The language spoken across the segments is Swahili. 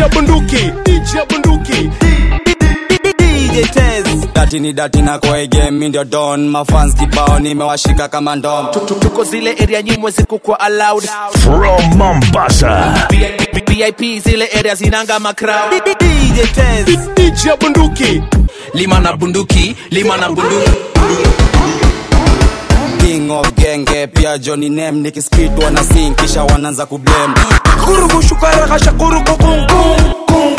DJ bunduki DJ bunduki DJ Tez Dati ni dati na kwa game mi ndio don Mafans kibao nimewashika kama ndom tuko zile area nyimwe zikukwa allowed From Mombasa. vip zile area zinanga macrowd DJ Tez DJ bunduki lima na bunduki lima na bunduki King of genge pia Johnny Name nikispit wana sing kisha wanaanza kublame kurugu shukara kasha kurugu kum kum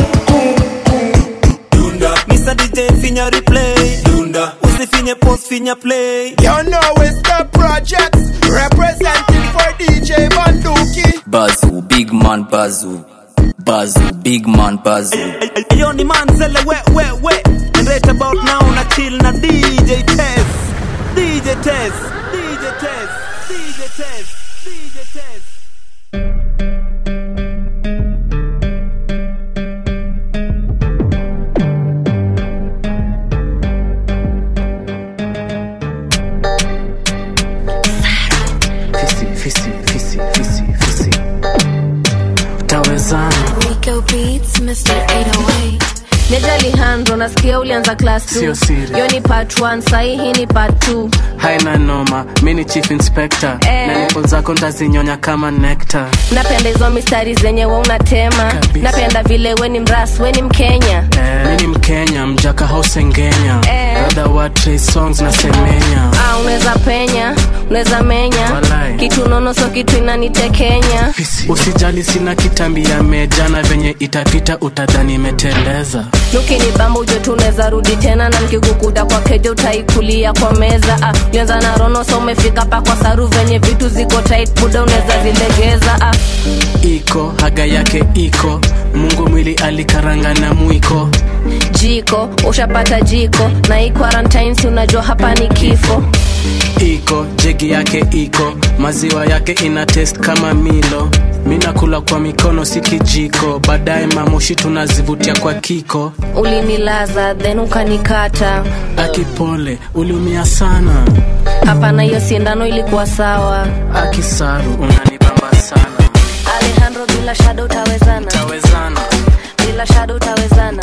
Mr. DJ finya replay Dunda Usifinye post finya play You know it's the projects Representing for DJ bunduki Bazu, big man Bazu. Bazu, big man Bazu. Yo ni manzele we we we And right about now na chill na DJ Tez DJ Tez DJ Tez DJ Tez DJ Tez Fisi, fisi, fisi, fisi, fisi. Utawezana. Rico Beats, Mr. 808. Nejali handro nasikia ulianza class Sio 2 siri. yo ni part 1 sahi hii ni part 2 haina noma mi ni chief inspector Eh. na nipo zako ntazinyonya kama nekta napenda hizo mistari zenye we unatema Kabisa. napenda vile we ni mras we ni mkenya eh. mi ni mkenya mjaka hausengenya Eh. brother wa Trey songs na semenya ah, unaweza penya unaweza menya Walai. kitu nono so kitu inanitekenya usijali sina kitambi ya meja na venye itapita utadhani imeteleza lukini bamba ujo tu unaweza rudi tena na mkikukuta kwa keja utaikulia kwa meza ah, ulianza na rono so umefika pa kwa saru venye vitu ziko tight buda unaweza zilegeza ah. iko haga yake iko mungu mwili alikaranga na mwiko jiko ushapata jiko na hii quarantine si unajua hapa ni kifo iko jegi yake iko maziwa yake ina test kama milo mi nakula kwa mikono si kijiko baadaye mamoshi tunazivutia kwa kiko ulinilaza then ukanikata akipole uliumia sana hapana hiyo sindano ilikuwa sawa akisaru unanibamba sana alejandro bila shado utawezana tawezana bila shado utawezana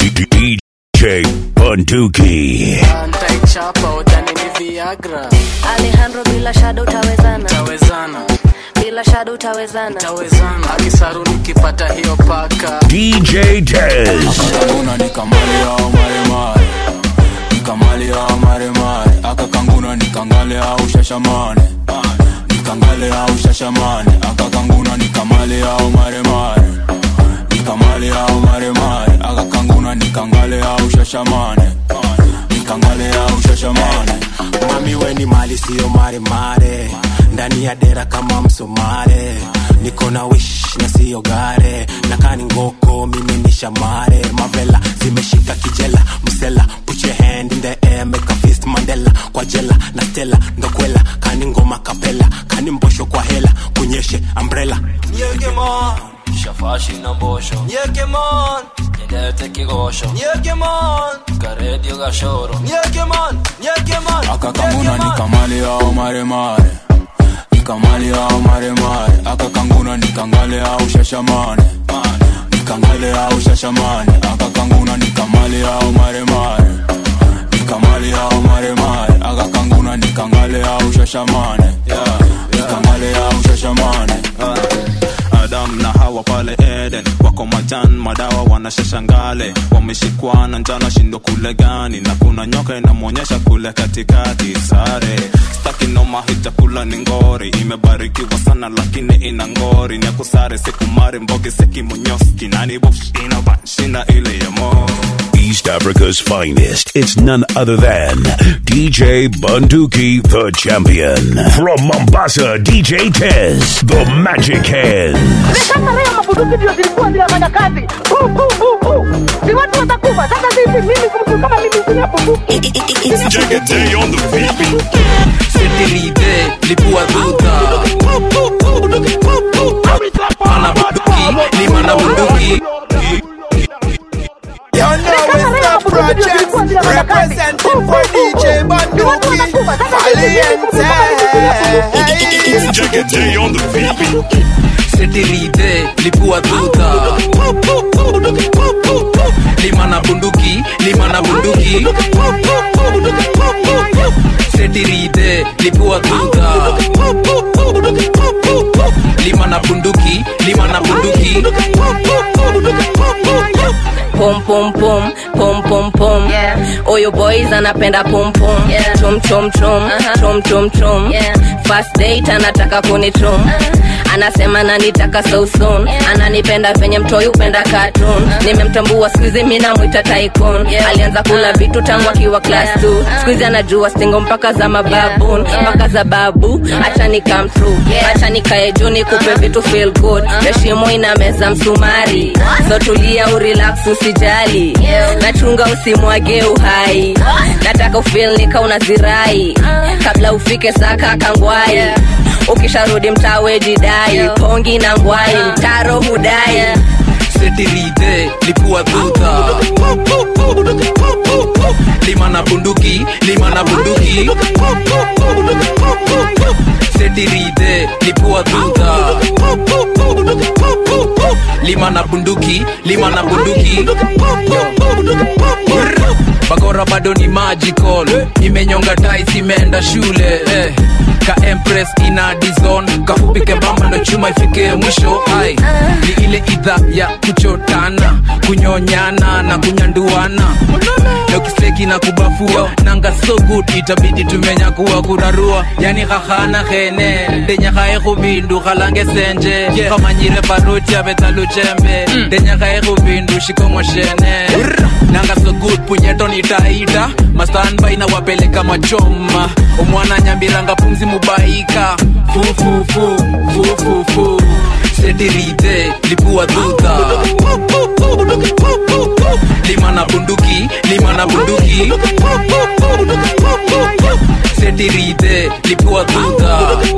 DJ Bunduki. ntaichapa utani ni viagra alejandro bila shado utawezana tawezana bila shado utawezana tawezana akisaru nikipata hiyo paka DJ Tez. Akakanguna nikamale au maremare nikamale au maremare akakanguna nikangale au shashamane nikangale au shashamane akakanguna nikamale au maremare nikamale au maremare akakanguna nikangale au shashamane nikangale au shashamane mami weni mali siyo maremare ndani ya dera kama msomare niko na wish na siyo gare nakani ngoko mimi ni shamare mavela zimeshika kijela msela put your hand in the air make a fist mandela kwa jela na stela ndokwela kani ngoma kapela kani mbosho kwa hela kunyeshe umbrella Nyekemon shafashi na mbosho Nyekemon nyendete kigosho Nyekemon karedio gashoro Nyekemon Nyekemon akakanguna nikamale au maremare nikamale au maremare akakanguna nikangale au shashamane nikangale au shashamane akakanguna nikamale au maremare nikamale au maremare akakanguna nikangale au shashamane nikangale au shashamane Adam na Hawa pale Eden wako majan madawa wanashashangale wameshikwa na njana shindo kule gani na kuna nyoka inamwonyesha kule katikati sare staki noma hii chakula ni ngori imebarikiwa sana lakini ina ngori ni akusare sikumari mbogi sekimonyoski nani bush inabanshina ile ya mo East Africa's finest. It's none other than DJ Bunduki, the champion. From Mombasa, DJ Tez, the magic hand. Sasa leo mabuduki ndio zilikuwa zinafanya kazi. Bu, bu, bu, bu. Si watu watakufa. Sasa sisi mimi mtu kama mimi sina bunduki. Jagate on the beat. setiride lipua duta ana bunduki lima na bunduki You know it's the projects Representing for DJ bunduki Valiente Jagate on the beat. setirite lipua tuta lima na bunduki lima na bunduki setirite lipua tuta lima na bunduki lima na bunduki pom pom pom pom pom pom oyo boys anapenda pom pom chom chom chom chom chom chom first date anataka kunichom anasema nanitaka so soon ananipenda venye mtoi upenda cartoon nimemtambua skuizi mi namwita tycoon alianza kula vitu tangu akiwa class 2 skuizi anajua stingo mpaka za mababun mpaka za babu acha ni come true acha nikae juu nikupe vitu feel good heshimo ina meza msumari so tulia urelax usijali nachunga usimwage uhai nataka ufil nika unazirai kabla ufike saka kangwai ukisharudi mtawe jidai pongi na ngwai mtaro hudai setirite lipua tuta lima na bunduki lima na bunduki setirite lipua tuta lima na bunduki lima na bunduki bakora bado ni magical imenyonga tais imeenda shule eh. ka empress ina dizon kafupike bamba ndo chuma ifike mwisho ai ni ile idha ya kuchotana kunyonyana na kunyanduana na ukiseki na kubafua nanga so good itabidi tumenya kuwa kurarua yani hahana hene ndenyakae hubindu halange senje kamanyire baruti abetaluchembe ndenyakae hubindu shikongoshene nanga so good punyeto nitaita mastanbai na wapeleka machoma omwana nyambiranga pumzi mubaika fufufu fufufu setirite lipua tuta lima na bunduki lima na bunduki setirite lipua tuta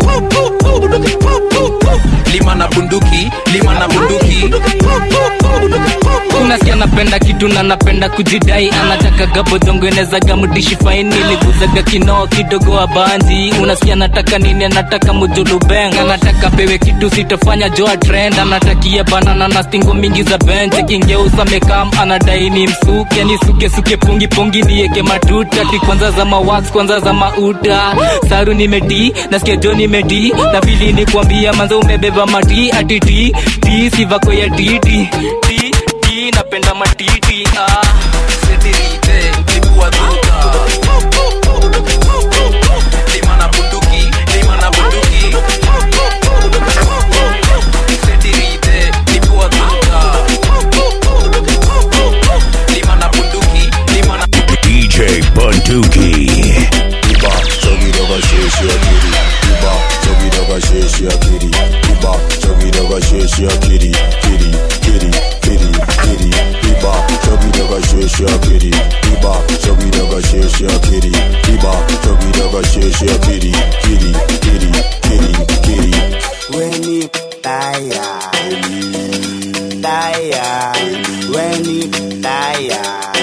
lima na bunduki lima na bunduki unasikia napenda kitu na napenda kujidai anataka gabodhongenezaga mdishi faini liguzaga kinoo kidogo wa banzi unasikia nataka nini anataka mujulubeng anataka pewe kitu sitofanya joa trend anatakia banana na stingo mingi za bench kingeusa mekam anadai ni msuke ni suke suke pungi pungi nieke matuta ti kwanza za mawax kwanza za mauta saru nimedi nasikia jo nimedi na vili ni kuambia manza umebeba mati atiti ti sivako ya titi ti ti napenda matiti ah. setirite lipua tuta lima na bunduki lima na bunduki setirite lipua tuta lima na bunduki lima na DJ Bunduki. Iba, chogi doga sheshi akiri. Iba, chogi doga sheshi akiri. Iba, chogi doga sheshi akiri. Kiri, kiri, kiri, kiri. Iba, chogi doga sheshi akiri. Iba, chogi doga sheshi akiri. Iba, chogi doga sheshi akiri. Kiri, kiri, kiri, kiri. Weni taya Taya Weni taya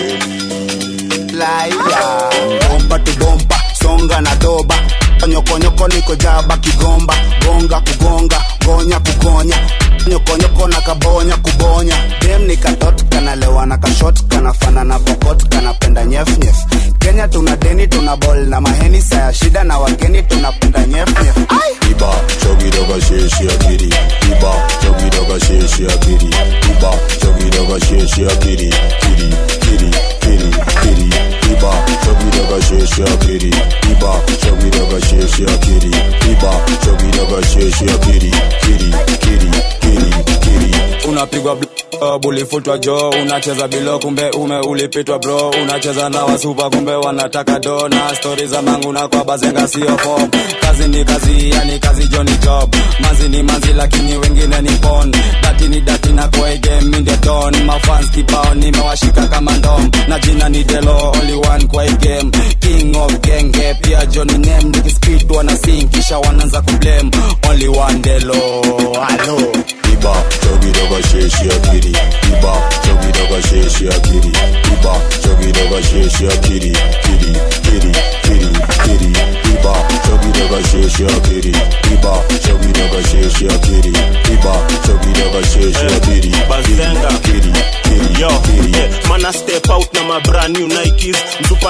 Laya Bomba tu bomba Songa na doba Nyokonyoko niko jaba kigomba Gonga kugonga Gonya kugonya Nyokonyoko na kabonya kubonya Dem ni katot kanalewa na kashot Kanafana na pokot kanapenda nyef nyef Kenya tuna deni tuna bol na maheni Saya shida na wageni tunapenda nyef nyef Iba, chogi doga sheshi akiri. Iba, chogi doga sheshi akiri. Iba, chogi doga sheshi akiri. Kiri, kiri, kiri, kiri. Iba, chogi doga sheshi akiri. Iba, chogi doga sheshi akiri. Iba, chogi doga sheshi akiri. Kiri, kiri, kiri, kiri. unapigwa bl- bulifutwa jo unacheza bilo kumbe ume ulipitwa bro unacheza na wasupa kumbe wanataka do na stori za mangu na kwa bazenga sio fom kazi ni kazi yani kazi jo ni job manzi ni manzi lakini wengine ni pon dati ni dati na kwa game in the don mafans kibao nimewashika kama ndom na jina ni delo only one kwa hii game king of genge pia Johnny name nikispid wana sing kisha wanaanza kublame only one delo hello Iba, chogi doga sheshi akiri. Iba, chogi doga sheshi akiri. Iba, chogi doga sheshi akiri. Kiri, kiri, kiri, kiri. Iba, chogi doga sheshi akiri. Iba, chogi doga sheshi akiri. Iba,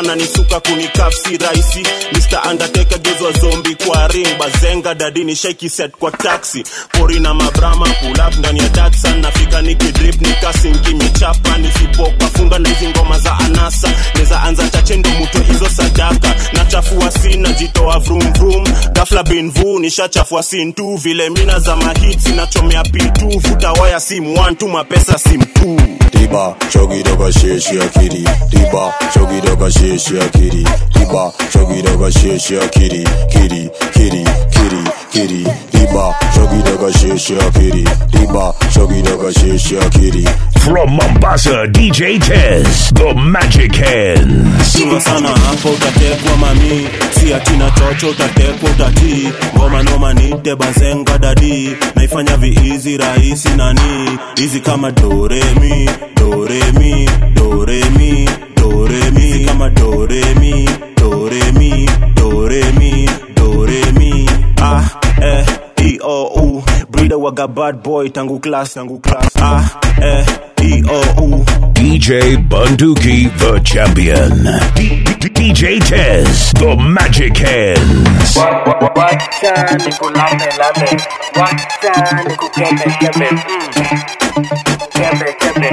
wananisuka kunikaf si rahisi mr undertaker gezwa zombi kwa ring bazenga dadini shaiki set kwa taxi pori na mabrama pull up ndani ya datsan nafika nikidrip nikasinki michapa nisipoka funga na hizi ngoma za anasa neza anza chache ndo muto hizo sadaka nachafua sina jitoa vrum vrum gafla binvu nishachafua sin tu vile mina za mahit nachomea pitu vuta waya sim one tu mapesa sim two Diba, chogi doga sheshi akiri. Diba, chogi doga sheshi akiri. Diba, chogi doga sheshi akiri. Kiri, kiri, kiri, kiri. Diba, chogi doga sheshi akiri. Diba, chogi doga sheshi akiri. From Mombasa, DJ Tez, the Magic Hands. Chunga sana hapo utatekwa mami si atina chocho utatekwa utatii ngoma noma nite bazenga dadi naifanya viizi rahisi nani hizi kama doremi doremi doremi doremi hizi kama doremi doremi doremi doremi ah eh e o u breeder waga bad boy tangu class tangu class ah eh e o u DJ Bunduki, the champion. D- D- DJ Tez, the Magic Hands. Wacha nikulambe lambe, wacha nikukembe kembe, mm. kembe kembe,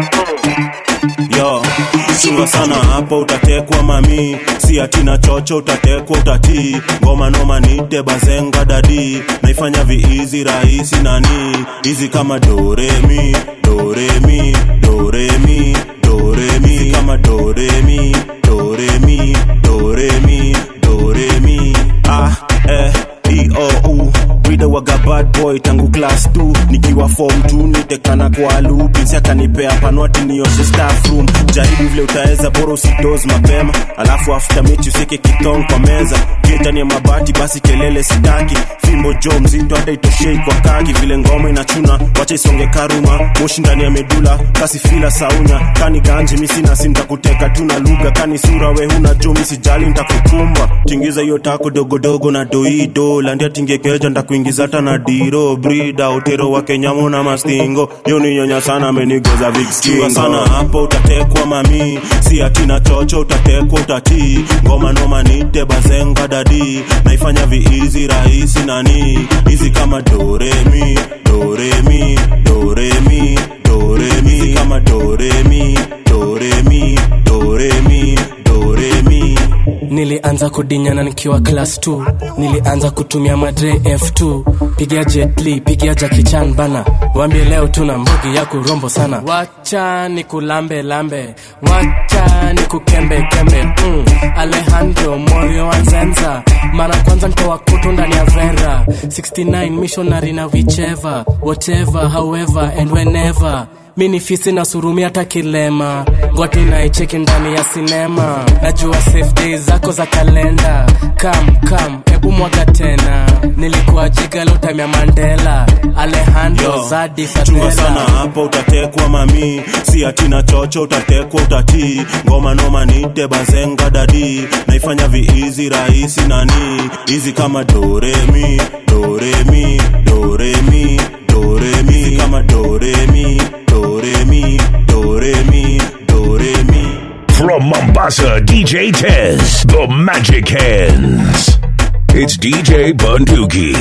mm. yo chunga sana hapo utatekwa mami si atina chocho utatekwa utatii ngoma noma nite bazenga dadi naifanya viizi rahisi nani hizi kama doremi doremi doremi doremi hizi kama doremi doremi doremi doremi ah eh e o u Brida waga bad boy tangu class 2 nikiwa form 2 nitekana kwa lupinsi akanipea panwati nioshe staff room jaribu vile utaweza bora usidoz mapema alafu after mechi usike kitong kwa meza kitani ya mabati basi kelele sitaki fimbo jo mzito hata itoshei kwa kaki vile ngoma inachuna wacha isonge karuma moshi ndani ya medula kasi fila saunya kani ganji misina si ntakuteka tu na lugha kani sura we huna jo misijali ntakukumba tingiza hiyo tako dogodogo na doido landia tingekeja ntakuingiza hata na diro brida utero wa kenyamo na mastingo yo ni nyonya sana amenigoza vikskingo sana hapo utatekwa mami si atina chocho utatekwa utatii ngoma noma nite bazenga dadi naifanya viizi rahisi nani hizi kama doremi doremi doremi doremi hizi kama doremi doremi doremi doremi nilianza kudinyana nikiwa class 2 nilianza kutumia madre f2 pigia jetli pigia jakichan bana wambie leo tuna mbugi ya kurombo sana wacha ni kulambe lambe wacha ni kukembe kembe mm. alejandro morio anzenza mara kwanza ntoa kutu ndani ya vera 69 missionary na whichever whatever however and whenever mi ni fisi na surumi hata kilema ngwati naicheki ndani ya sinema najua safe days zako za kalenda kam kam ebu mwaga tena nilikuwa jiga lotamya mandela alejandro Yo, zadi chunga sana fadela hapo utatekwa mami si atina chocho utatekwa utatii ngoma noma nite bazenga dadi naifanya viizi rahisi nani hizi kama doremi doremi doremi doremi hizi kama doremi doremi doremi doremi From Mombasa, DJ Tez, the Magic Hands. It's DJ Bunduki.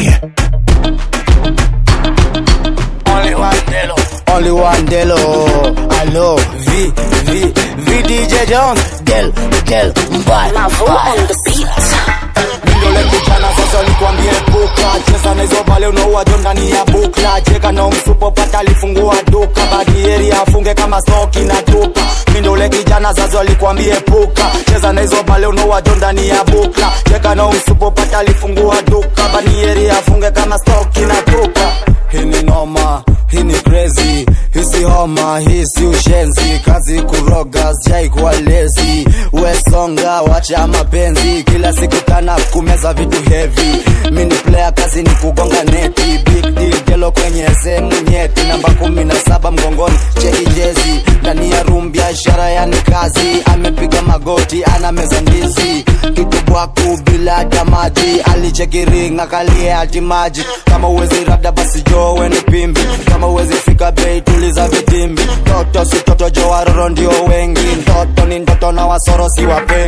Only one Delo. Only one Delo. Hello. V, V, V DJ Jones. Del, Del, bye. on the beat. Mindole kuchana sasa nikwambie puka cheza na hizo bale unaua jo ndani ya bukla cheka na msupo pata alifungua duka badieri afunge kama stoki na tupa mindole kijana sasa alikwambie puka cheza na hizo bale unaua jo ndani ya bukla cheka na msupo pata alifungua duka badieri afunge kama stoki na tupa hii ni noma hii ni crazy hisi homa hii si ushenzi kazi kuroga sijai kuwa lezi wesonga wacha mapenzi kila siku tana kumeza vitu heavy mini player kazi ni kugonga neti big deal gelo kwenye sehemu nyeti namba kumi na saba mgongoni cheki jezi ndani ya room biashara yani kazi amepiga magoti ana meza ndizi kitu bwaku bila hata maji alicheki ring akalie hati maji kama uwezi rada basi jowe ni pimbi kama uwezi fika bei tuliza vitimbi toto si toto jo waroro ndio wengi ndoto ni ndoto na wasoro si wapendi mi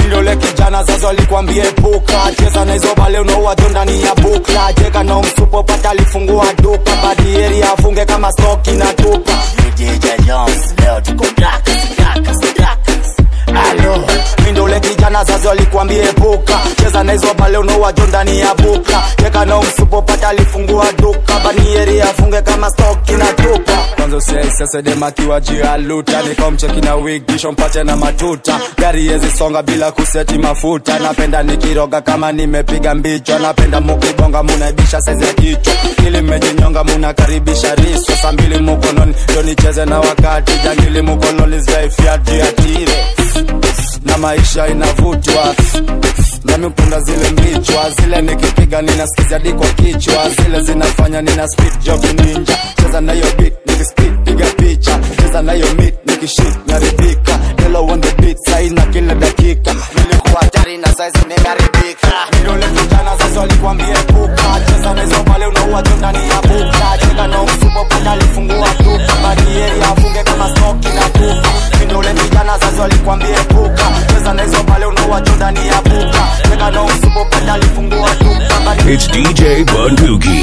mindole kijana zazo alikwambia epuka cheza na hizo bale unaowajo ndani ya bukla jeka na msupo pata alifungua duka badieri afunge kama stoki na tupa DJ Jones leo tuko Drakas, Drakas, Drakas. Alo, mindole kijana zazo alikwambia epuka cheza na hizo bale unaowajo ndani ya bukla jeka na msupo pata alifungua duka banieri afunge kama stoki na tupa kwanza usiaisesedemakiwa jialuta nikomcheki na wigisho mpache na matuta gari yezi songa bila kuseti mafuta napenda nikiroga kama nimepiga mbicho napenda mukibonga munaibisha saizi ya kichwa ili mmejinyonga munakaribisha riswa saa mbili mukononi ndo nicheze na wakati jangili mukoloni zgaifyatiatire na maisha inavutwa nami upenda zile mbichwa zile nikipiga ninaskizia diko kichwa zile zinafanya nina speed job ninja cheza nayo beat nikispid piga picha cheza nayo mit nikishit naribika Hello on the beat sai na kila dakika nilikuwa hatari na saizi nimeharibika vidole vijana sasa walikwambia epuka cheza na hizo pale unaua tu ndani ya buka cheka na msupo panda alifungua duka badieri afunge kama stoki na tupa vidole vijana sasa walikwambia epuka cheza na hizo pale unaua tu ndani ya buka cheka na msupo panda alifungua duka badieri It's DJ Bunduki.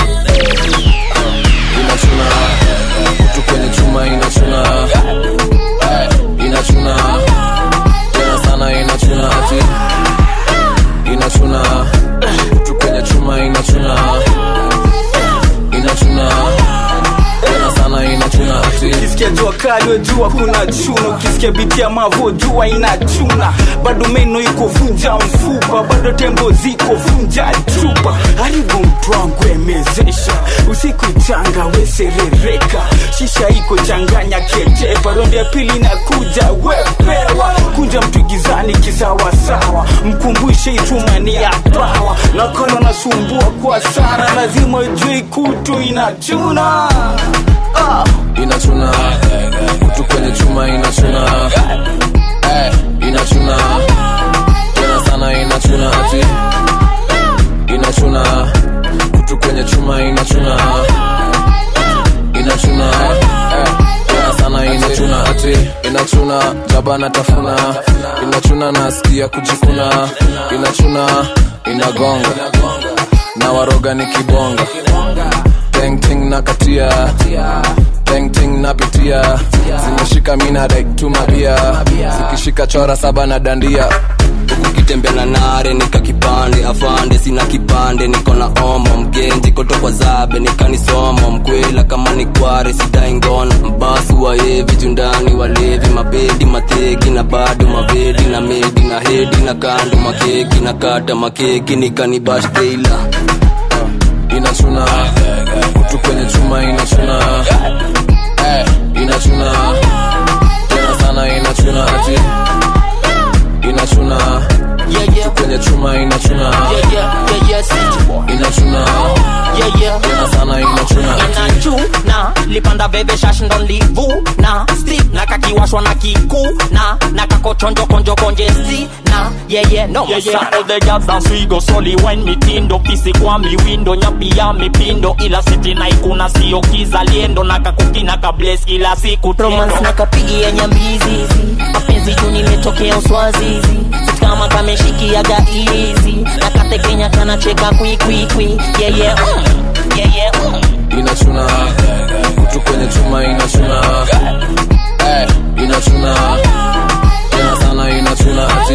inachuna kutu kwenye chuma inachuna inachuna tena sana inachuna ati inachuna kutu kwenye chuma inachuna inachuna tena sana inachuna ati ukisikia jua kali wejua kuna chuna ukisikia biti ya mavo jua inachuna bado meno iko vunja mfupa bado tembo ziko vunja chupa haribu mtu wangu emezesha usiku changa weserereka shisha iko changanya ketepa rondi ya pili na kuja wepewa kunja mtu gizani kisawasawa mkumbushe itumani ya pawa nakono nasumbua kwa sana lazima ujui kutu inachuna ah. inachuna kutu kwenye chuma inachuna Eh, inachuna tena sana inachuna ati inachuna kutu kwenye chuma inachuna inachuna Eh, tena sana inachuna ati inachuna jaba natafuna inachuna nasikia kujikuna inachuna inagonga na waroga ni kibonga tengting na katia tengting napitia zimeshika mina daiktumabia zikishika chora saba na dandia ukitembea na nare nika kipande afande sina kipande niko na omo mgenji kotokwa zabe nikanisomo mkwela kama ni kware sidai ngono mbasu waevi jundani walevi mabedi mateki na bado mavedi na medi na hedi na kando makeki na kata makeki nikanibashteila inachuna kutu kwenye chuma inachuna Eh, inachuna tena sana inachuna ati inachuna kutu kwenye chuma inachuna inachuna tena sana inachuna ati inachuna lipanda veve shash ndo livuna sti na kakiwashwa na kikuna na kakochonjo konjo konje sti na yeye no Yeah, yeah, all the girls dance we go soli wine mitindo kisi kwa miwindo nyapi ya mipindo ila siti na ikuna sio kizaliendo na kakukina kables kila siku romance na kapigia nyambizizi mapenzi juu nimetokea uswazizi Sit kama kameshikiaga izi na katekenya kanacheka kwikwikwi yeye mm, yeye mm. inachuna kutu kwenye chuma inachuna Eh, inachuna tena sana inachuna ati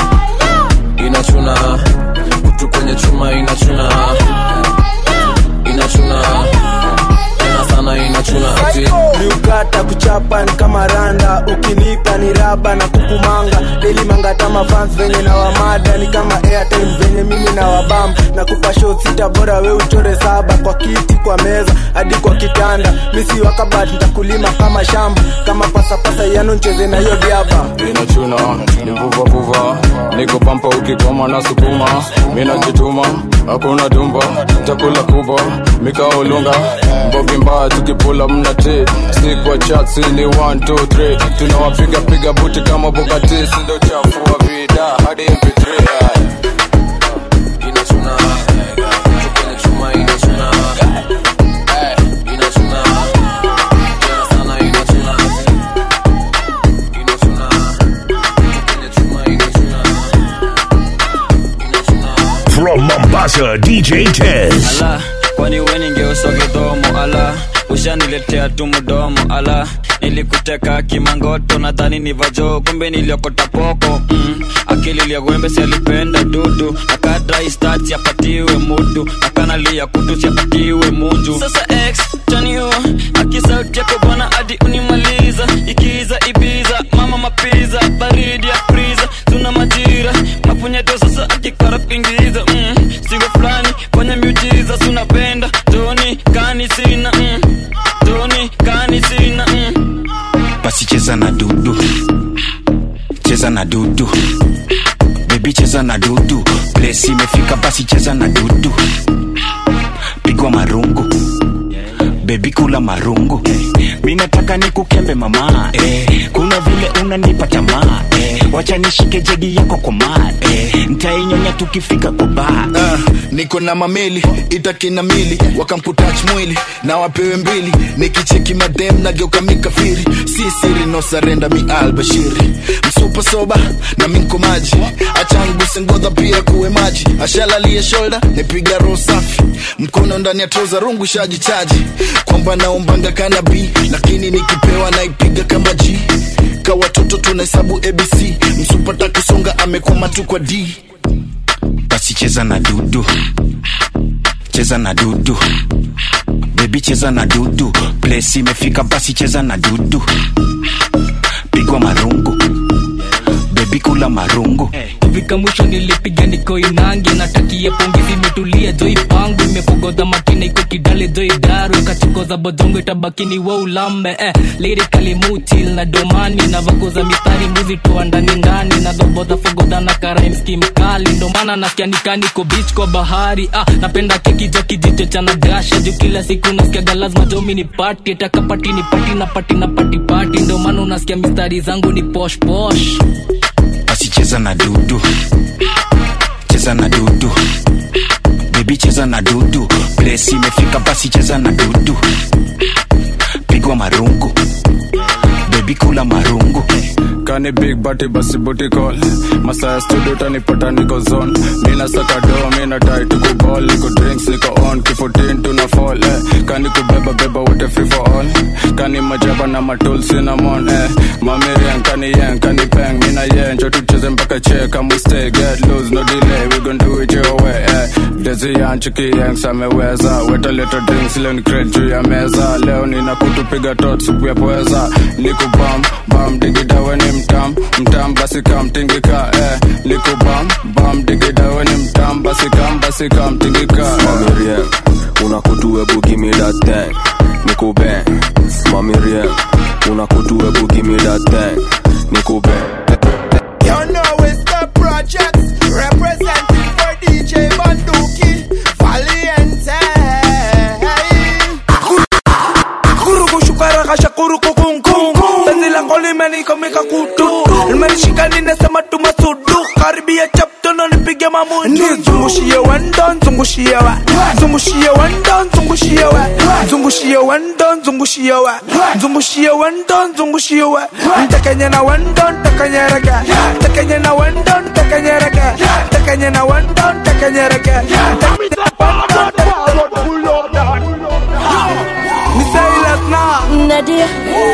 inachuna kutu kwenye chuma inachuna inachuna tena sana inachuna ati miukata kuchapa ni kama randa ukinipa ni raba na kukumanga deli mangata mafans venye na wamada ni kama airtime venye mimi na wabam na kupa show sita bora we uchore saba kwa kiti kwa meza hadi kwa kitanda misi wakabat ntakulima kama shamba kama pasapasa yano ncheze na hiyo diaba inachuna nivuvavuva niko pampa ukikoma na sukuma minajituma hakuna tumba chakula kubwa mikaolunga mbogi mbaya tukipula mnati sikwa chatsi ni 123 tunawapiga piga buti kama bukati sindo chafua vida hadi mp3 inachuna kutu kwenye chuma inachuna Eh, inachuna tena sana inachuna inachuna kutu kwenye chuma inachuna Mombasa, DJ Tez. ala kwani we ningeuswa kidhomo ala ushaniletea tu mdomo ala nilikuteka kimangoto nadhani ni vajo kumbe niliokota poko mm. akili liagwembe sialipenda dudu akadrai apatiwe mudu akanalia kutu siapatiwe munju sasa x chanio akisauti yako bwana hadi unimaliza ikiza ibiza mama mapiza baridi ya friza tuna majira mapunyeto sasa akikara kuingiza mm. singo fulani fanya miujiza sunapenda toni kani sina mm. toni kani sina mm. basi cheza na dudu cheza na dudu bebi cheza na dudu plesi imefika basi cheza na dudu pigwa marungu bebi kula marungu mi nataka nikukembe mama eh, kuna vile unanipa tamaa eh, wacha nishike jegi yako kwa maa eh, ntainyonya tukifika kwa baa Ah, niko na mameli itakina mili wakamputach mwili na wapewe mbili nikicheki madem nageuka mikafiri si siri no sarenda mi albashiri msupa soba na minko maji achanguse ngodha pia kuwe maji ashalalie shoulder nipiga roho safi mkono ndani ya troza rungu shaji chaji kwamba naombanga kanabi lakini nikipewa naipiga kama g ka watoto tunahesabu abc msupata kusonga amekwama tu kwa d basi cheza na dudu cheza na dudu bebi cheza na dudu plesi imefika basi cheza na dudu pigwa marungu bebi kula marungu kufika mwisho nilipiga niko inangi natakia pongezi imetulia joi pangu imepogodha makina iko kidale joi daru kachukoza bodongo itabakini wa ulambe eh, lirikali mutil na domani na vakoza mistari muzi toa ndani ndani na dhobodha fogodha na karaimski mkali ndomana nasikia nikaniko bich kwa bahari ah, napenda keki jo kijicho cha nagasha juu kila siku nasikiaga lazima jomi ni pati takapati ni pati na pati na pati pati ndomana unasikia mistari zangu ni posh posh basi cheza na dudu cheza na dudu bebi cheza na dudu plesi imefika basi cheza na dudu pigwa marungu bebi kula marungu kani big bati basi booty call masaya studio tanipata niko zone mina saka do mina tai tuko ball niko drinks niko on kifutin tuna fall eh. kani kubeba beba wote free for all kani majaba na matul cinnamon eh. mamirian kani yen kani peng mina yen njo tucheze mpaka che kama we stay get loose no delay we gon do it your way eh. dezi yanchiki yanks ameweza weta leta drinks leo ni crate juu ya meza leo nina kutupiga tot supu ya pweza niko bam bam digidawe ni mtam mtam basi kam tingika eh. niko bam bam digidawe ni mtam basi kam basi kam tingika Mommy Rien, una kutu ebu give me that thing Niko bang Mommy Rien, una kutu ebu give me that thing Niko bang You know it's the project representing for DJ Banduki Valiente. kurukushukarakasha kurukukunku penzi langu limenikomika kutu limenishika ninasema tumasudu karibia chaptono nipige mamutu zungushie wendo zungushie wa zungushie wendo zungushie wa zungushie wendo zungushie wa zungushie wendo zungushie wa ntekenye na wendo ntekenyereke ntekenye na wendo ntekenyereke ntekenye na wendo ntekenyereke ni Silas na Nadia.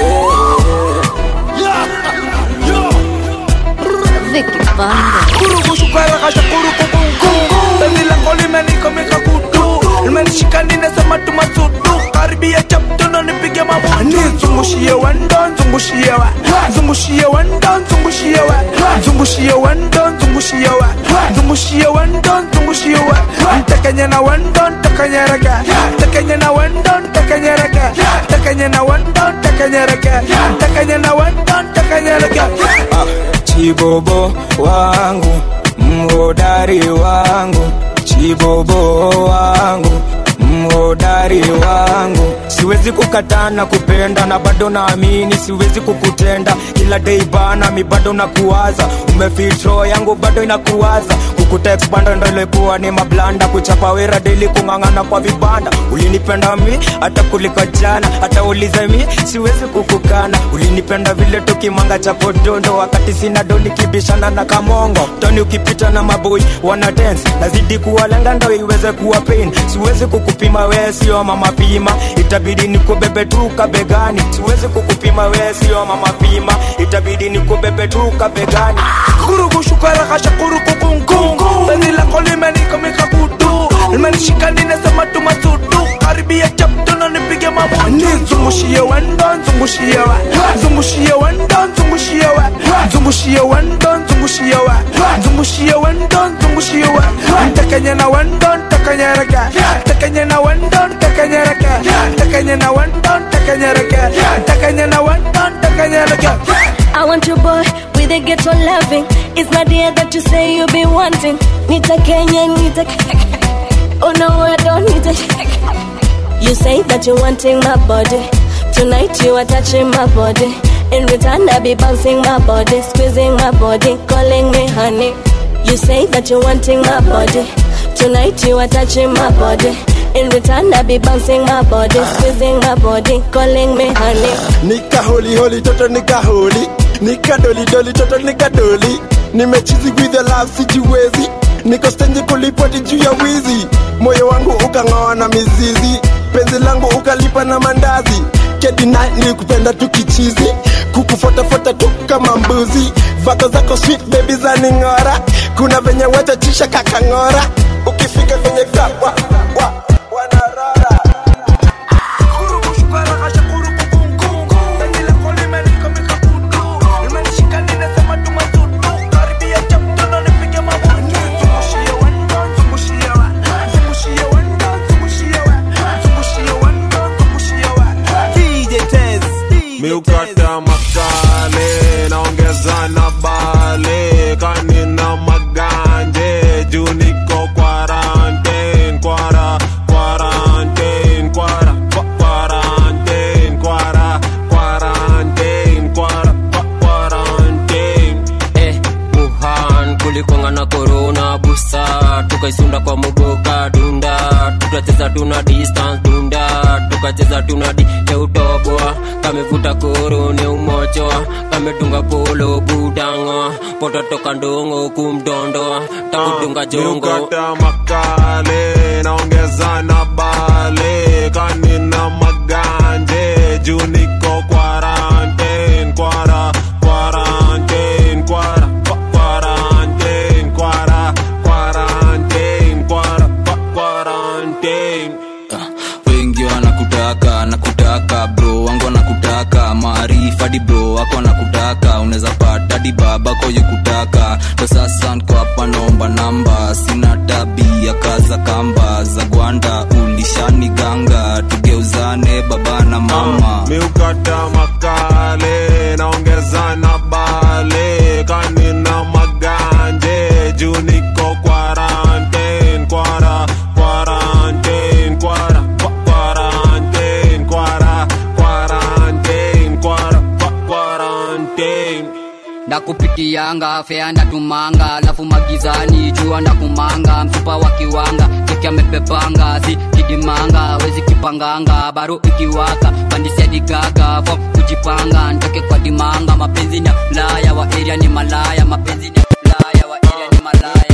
Vicky Banda. kurukushukarakasha kurukukunku penzi langu limenikomika kutu limenishika ninasema tumasudu karibia chaptono nipige mamutu zungushie wendo zungushie wa zungushie wendo zungushie wa zungushie wendo zungushie wa zungushie wendo zungushie wa ntekenye na wendo ntekenyereke ntekenye na wendo ntekenyereke ntekenye na wendo ntekenyereke ntekenye na wendo ntekenyereke chibobo wangu mhodari wangu chibobo wangu mhodari wangu siwezi kukataa na kupenda na bado naamini siwezi kukutenda kila dei bana mi bado nakuwaza umefitro yangu bado inakuwaza kutekpanda ndo ilikuwa ni mablanda kuchapa wera deli kung'ang'ana kwa vibanda ulinipenda mi hata kuliko jana hata ulize mi siwezi kukukana ulinipenda vile tukimanga cha podondo wakati sina doni kibishana na kamongo toni ukipita na maboi wana dance nazidi kuwalenga ndo iweze kuwa pain siwezi kukupima we sio mama pima itabidi nikubebe tu kabegani siwezi kukupima we sio mama pima itabidi nikubebe tu kabegani kurugushukaragasha kurukukunkungu penzi lako limenikomika kutu limenishika ninasema tu masudu karibia chaptono nipige mabutu nizungushie wendo nzungushie we nzungushie wendo nzungushie we nzungushie wendo nzungushie we nzungushie wendo nzungushie we ntekenye na wendo ntekenyereke ntekenye na wendo ntekenyereke ntekenye na wendo ntekenyereke ntekenye na wendo ntekenyereke I want your boy with a ghetto loving. It's not the air that you say you be wanting. Nita Kenya, Nita. Oh no, I don't need it. You say that you're wanting my body. Tonight you are touching my body. In return, I be bouncing my body, squeezing my body, calling me honey. You say that you're wanting my body. Tonight you are touching my body. In return, I be bouncing my body, squeezing my body, calling me honey. nika holi holi toto nika holi nika doli doli toto nika doli nimechizi with the love sijiwezi niko stendi kulipoti juu ya wizi moyo wangu ukang'oa na mizizi penzi langu ukalipa na mandazi kedina nilikupenda tu kichizi kukufotafuata tu kama mbuzi vako zako sweet baby za ning'ora kuna venye wetachisha kakang'ora ukifika kwenye kawa wa, wanarora miukata makale naongeza na bale kanina maganje juu niko quarantine kwara quarantine kwara kwa- quarantine kwara quarantine kwara kwa- quarantine eh, Wuhan kulikwanga na korona busa tukaisunda kwa mugoka dunda tukacheza tuna distance dunda tukacheza tuna di teutoboa kamevuta koro ne umochoa kametunga polo budango pototoka ndongo kumdondoa takudunga jongo miukata makale naongeza na bale kanina maganje juu niko quarantine kwara quarantine kwara kwa- quarantine kwara quarantine kwara kwa- quarantine wengi wanakutaka nakutaka bro wangu wanakutaka maarifa di bro wako wanakutaka unaweza pata di babako yukutaka ndo sasa nko hapa naomba namba sina tabia kaza kamba za gwanda ulishani ganga tugeuzane baba na mama miukata makale naongeza na bale kanina maganje juu niko quarantine kwara quarantine kwara kwa- quarantine kwara quarantine kwara kwa- quarantine ndakupitianga fea ndatumanga alafu magizani jua ndakumanga mfupa wa kiwanga cheki amepepanga si kidimanga wezi kipanganga baro ikiwaka pandisia digaga fo kujipanga ntoke kwa dimanga mapenzi ni ya ulaya wa area ni malaya mapenzi ni ya ulaya wa area ni malaya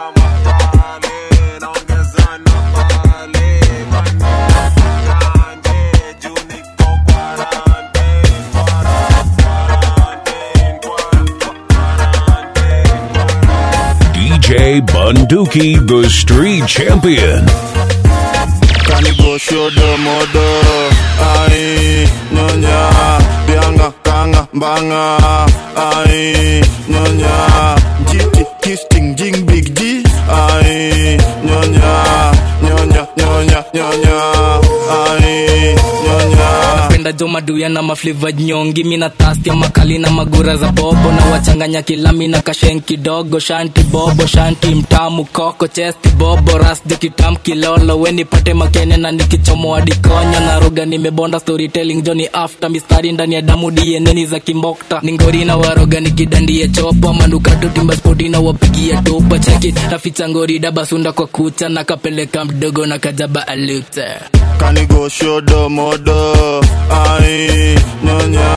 DJ Bunduki, the street champion. kanigoshodo modo ai nyonya bianga kanga mbanga ai nyonya jiti kisting jing big g ai nyonya nyonya nyonya nyonya ai nyonya napenda napenda jo maduya na mafliva nyongi mina tastia makali na magura za bobo na wachanganya kilami na kashen kidogo shanti bobo shanti mtamu koko chesti bobo rasjo kitam kilolo wenipate makene na nikichomoa dikonyo na roga nimebonda storytelling joni after mistari ndani ya damu dieneni za kimbokta ningori na waroga nikidandie chopa manukato timba spoti na wapigia topa cheki naficha ngori dabasunda kwa kucha na kapeleka mdogo na kajaba alute Kanigo shodo modo Ai nyonya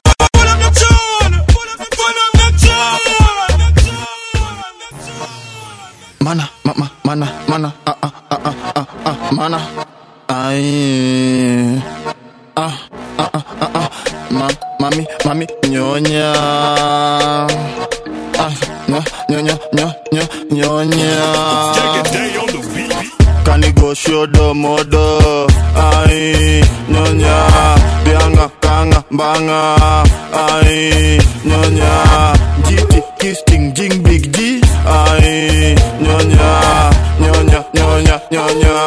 Mana, mama, mana, mana, ah, ah, ah, ah, ah, ah, mana Ai Ah, ah, ah, ah, ah Ma, mami, mami, nyonya Ah, nyo, nyonya, nyo, nyo, nyonya Kanigo shodo modo Ai nyonya Bianga, kanga, banga Ai nyonya Jiti, kisting, jing, big G Ai nyonya Nyonya, nyonya, nyonya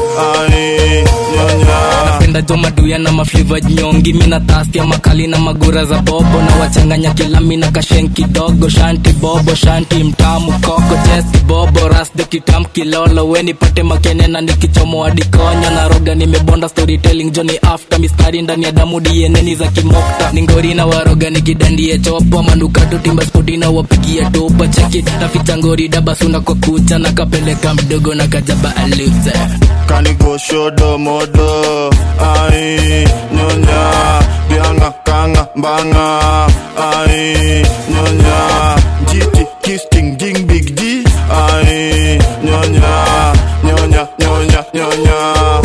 Ai nyonya napenda jo maduya na mafliva nyongi mina tastia makali na magura za bobo na wachanganya kilami na kashen kidogo shanti bobo shanti mtamu koko chesti bobo rasde kitam kilolo wenipate makene na nikichomoa dikonyo na roga nimebonda storytelling joni after mistari ndani ya damu dieneni za kimokta ningori na waroga nikidandie chopo manukato timba spoti na wapigia topa cheki naficha ngori dabasunda kwa kucha na kapeleka mdogo na kajaba alute Kanigo shodo modo Ai nyonya Bianga kanga banga Ai nyonya Jiti kisting jing big G Ai nyonya Nyonya nyonya nyonya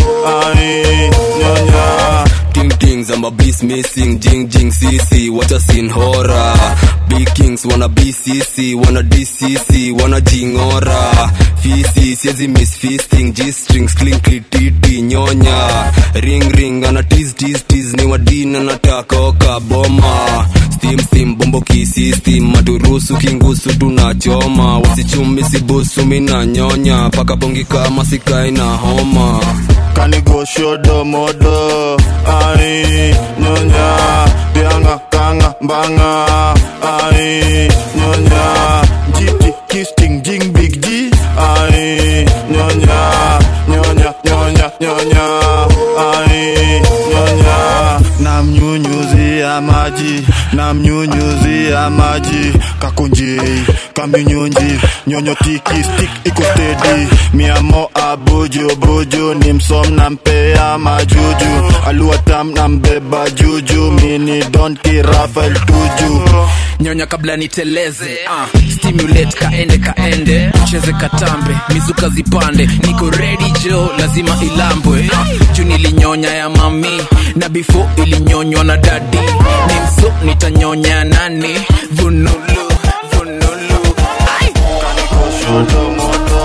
Ai nyonya Ting tings, I'm a beast missing, jing jing CC, what a scene horror. Big kings wanna BCC, wanna DCC, wanna jingora. Fisi, siezi miss feasting, G strings, clinkly titi, nyonya. Ring ring, ana tease tease tease, ni wadina nataka oka boma. Steam steam, bombo kisistem, maturusu kingusu tunachoma. Wasichumi sibusu mina nyonya, paka bongi kama sikai na homa. Kanigo shodo modo Ai nyonya Bianga kanga banga Ai nyonya Jiti kisting jing big G Ai nyonya Nyonya nyonya nyonya Ai nyonya Namnyunyuzia maji Namnyunyuzia maji Kakunji Kaminyunji Nyonyo tiki stick iko steady Miamo abuju buju Ni msom na mpea majuju Alua tam na mbeba juju Mini don ki Rafael tuju nyonya kabla niteleze uh, stimulate kaende kaende cheze katambe mizuka zipande niko ready jo lazima ilambwe uh, juu nilinyonya ya mami na before ilinyonywa na dadi ni mso nitanyonya nani vunulu vunulu Ai. Shodo modo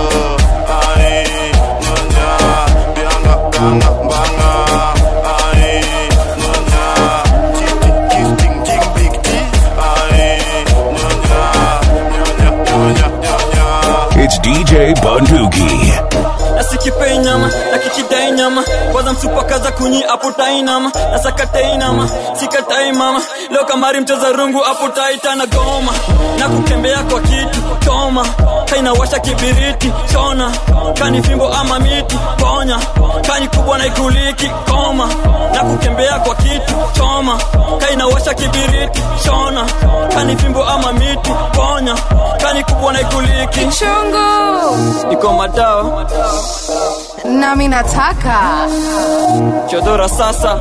Ai nyonya Bianga kanga banga Ai nyonya Jiti kisting jing big G Ai nyonya Nyonya nyonya nyonya It's DJ Bunduki. nasikipei nyama na kikidai nyama kwanza msupakaza kunyi aputai nama na sakatai nama sikatai mama leo kamari mcheza rungu aputaita na goma na kutembea kwa kitu toma kainawasha kibiriti chona kani fimbo ama miti ponya kani kubwa na ikuliki koma na kutembea kwa kitu choma kainawasha kibiriti chona kani fimbo ama miti ponya kani kubwa na ikuliki Chungu. iko madawa nami nataka chodora sasa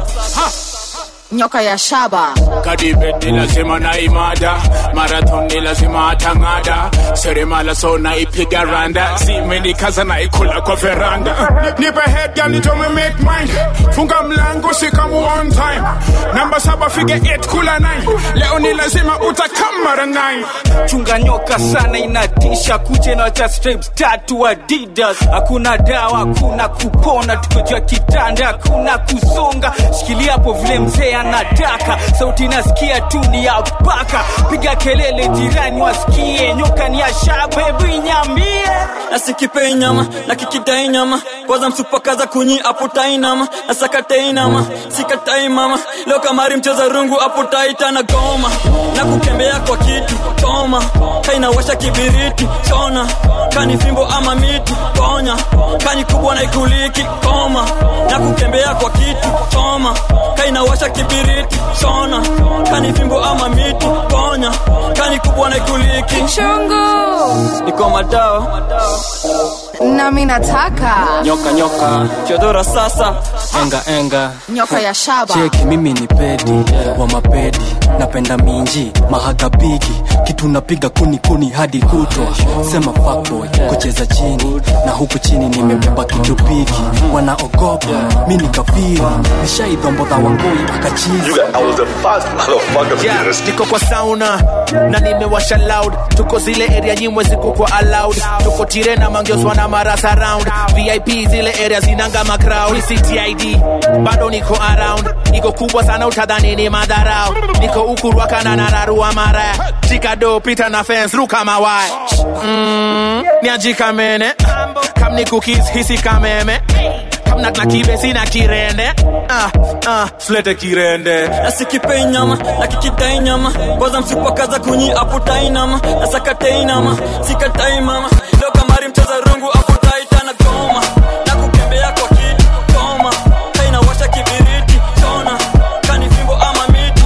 nyoka ya shaba kadibet ni lazima na imada marathon ni lazima atang'ada seremala so naipiga randa zimenikaza naikula kwa veranda nipe head girl nitome make mine funga mlango sikamu one time namba saba fige 8 kula 9 leo ni lazima utakamara 9 chunga nyoka sana inatisha kuche na cha stripes tatu adidas hakuna dawa hakuna kupona tukojua kitanda hakuna kusonga shikilia hapo vile mzee anataka sauti nasikia tu ni ya paka piga kelele jirani wasikie nyoka ni ya shabebu inyambie nasikipei nyama na kikidai nyama kwanza msupakaza kunyi aputai nama na sakatei nama inama sikatai mama leo kamari mcheza rungu apo taita na goma na kukembea kwa kitu choma kainawasha kibiriti chona kani fimbo ama miti ponya kani kubwa na ikuliki koma na kukembea kwa kitu choma kainawasha kibiriti chona kani fimbo ama miti ponya kani kubwa na ikuliki chungu niko madao nami nataka nyoka nyoka chodora sasa enga enga nyoka ya shaba cheki mimi ni pedi wa mapedi napenda minji mahaga bigi kitu napiga kuni kuni hadi kutwa sema fuckboy kucheza chini na huku chini nimebeba kitu piki wanaogopa mi ni kafiri nishaidhombodha wangoi akachizi Yeah, niko kwa sauna na nimewasha loud tuko zile area nyimwe ziko kwa allowed tuko tire na mangioswa na marasa round vip zile area zinanga macrowd ctid bado niko around iko kubwa sana utadhani ni madharau niko ukurwakana na nararua mara chikado pita na fence ruka mawaya mm, niajikamene kam ni cookies hisi kameme kam na na kibesi na kirende ah, ah, flete kirende nasikipei nyama na kikidai nyama kwanza msipakaza kunyi aputai nama na sakatei nama sikatai mama leo kamari mcheza rungu aputai tana goma na kukembea kwa kitu goma kainawasha kibiriti chona kani fimbo ama miti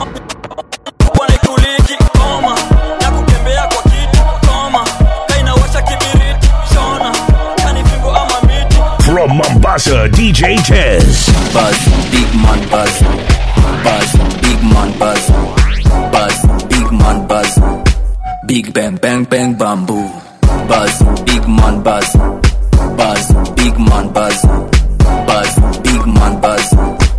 bwana ikuliki goma na kukembea kwa kitu goma kainawasha kibiriti chona kani fimbo ama miti From Mombasa, DJ Tez. Buzz, big man buzz. Buzz, big man buzz. Buzz, big man buzz. Big bang bang bang bamboo. Buzz, big man buzz. Buzz, big man buzz. Buzz, big man buzz.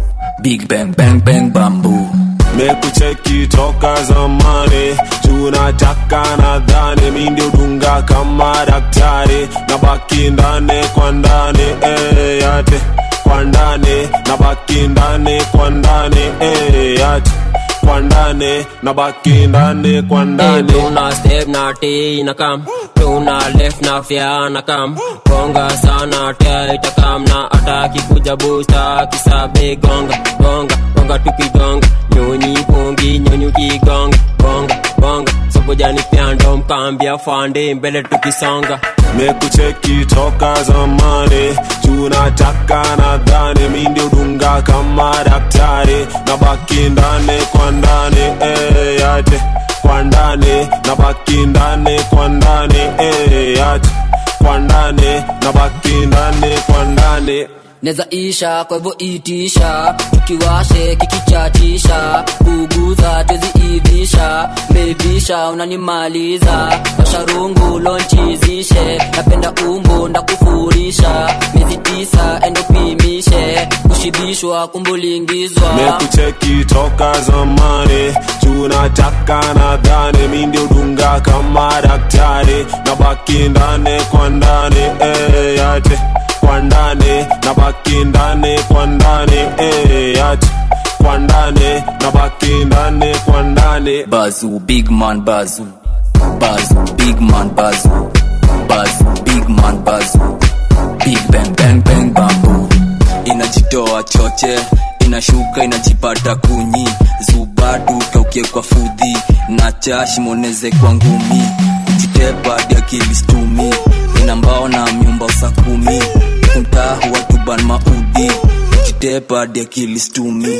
Big bang bang bang bamboo. mekucheki toka zamani tunataka nadhani mi ndio dunga kama daktari na baki ndani kwa ndani eh, yate kwa ndani na baki ndani kwa ndani eh, yate kwa ndani na baki ndani kwa ndani tuna step na t na kam tuna left na fya na kam gonga sana tia itakam na ataki kuja busta kisabe gonga gonga gonga tukigonga nyonyi pongi nyonyi ukigonga gonga gonga sobojani pyando mkambia fande mbele tukisonga mekucheki toka zamani tunataka nadhani mi ndio dunga kama daktari na baki ndani kwa ndani eh, yate kwa ndani na baki ndani kwa ndani eh, yate kwa ndani na baki ndani kwa ndani neza isha kwa hivyo itisha tukiwashe kikichatisha kuguza tweziivisha mevisha unanimaliza washarungu lonchizishe napenda umbu ndakufurisha miezi tisa endopimishe kushibishwa kumbulingizwa mekucheki toka zamani tunataka nadhani mi ndio dunga kama daktari na baki ndani kwa ndani eh, yate kwa ndani na baki ndani kwa ndani eh, yate kwa ndani na baki ndani kwa ndani Bazoo, big man bazoo. Bazoo, big man bazoo. Bazoo, big man bazoo. Big bang bang bang bamboo. Inajitoa choche, inashuka inajipata kunyi. Zubadu kaukie kwa fudhi, na chashi moneze kwa ngumi. Kujitepa hadi akili stumi, ina mbao na myumba usakumi. Kumtahu watuban maudhi, kujitepa hadi akili stumi.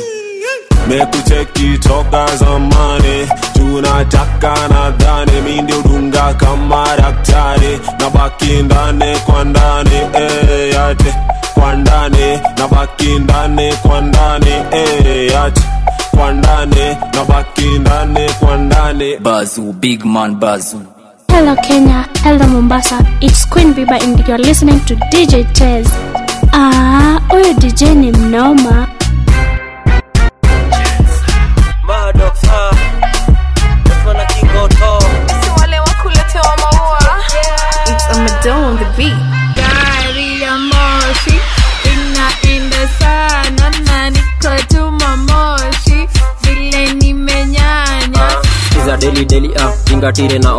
mekucheki toka zamani tunataka nadhani mi ndio dunga kama daktari na baki ndani kwa ndani eh, yate kwa ndani na baki ndani kwa ndani eh, yate kwa ndani na baki ndani kwa ndani Bazoo, big man bazoo. Hello Kenya, hello Mombasa. It's Queen Biba and you're listening to DJ Tez. Ah, huyu DJ ni mnoma. wale wakuletewa maua It's a Madonna on the beat gari ya moshi inaenda sana na niko tuma moshi vile nimenyanya iza deli deli ah ingatire na ova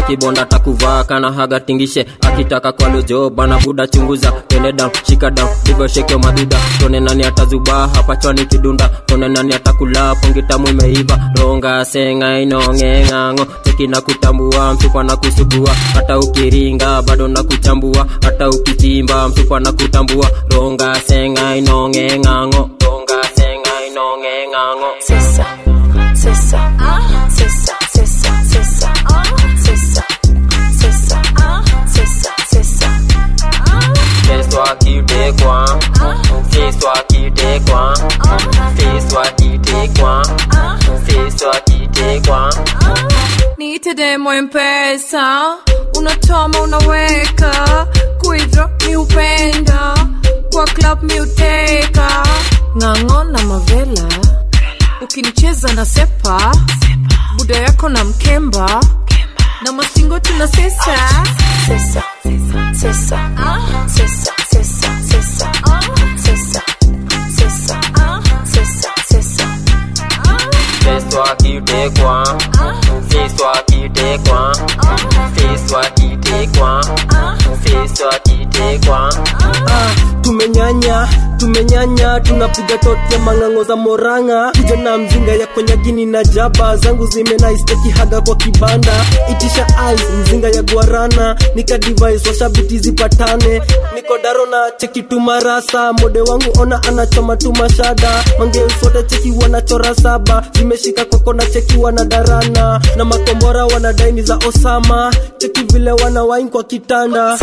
akibonda takuvaa kana haga tingishe akitaka kwa lojo bana buda chunguza tene down shika down digo sheke maduda tone nani atazubaa hapa chwani kidunda tone nani atakula pongi tamu imeiva ronga senga inonge ng'ang'o cheki na kutambua mfupa na kusugua hata ukiringa bado na kuchambua hata ukichimba mfupa na kutambua ronga senga inonge ng'ang'o ronga senga inonge ng'ang'o Sisa, sisa, sisa, sisa, sisa, sisa, sisa, sisa, sisa. Fais-toi quitter quoi Fais-toi quitter quoi Fais-toi quitter quoi Fais-toi quitter quoi niite demo mpesa unatoma unaweka kuidro mi upenda kwa club mi uteka ng'ang'o na mavela ukinicheza na sepa buda yako na mkemba na masingo tuna sesa Sisa, sisa, sisa, sisa, sisa, sisa, sisa, sisa, sisa. Fais-toi quitter quoi Fais-toi quitter quoi Fais-toi quitter quoi Fais-toi quitter quoi Ah, tumenyanya tumenyanya tunapiga tote mang'ang'o za moranga kuja na mzinga ya konyagini na jaba zangu zimenaisteki haga kwa kibanda itisha ice mzinga ya guarana nika device washabiti zipatane niko daro na cheki tumarasa mode wangu ona anachoma tumashada mangeuswote cheki wanachora saba zimeshika kwako na cheki wanadarana na makombora wanadaini za osama cheki vile wanawain kwa kitanda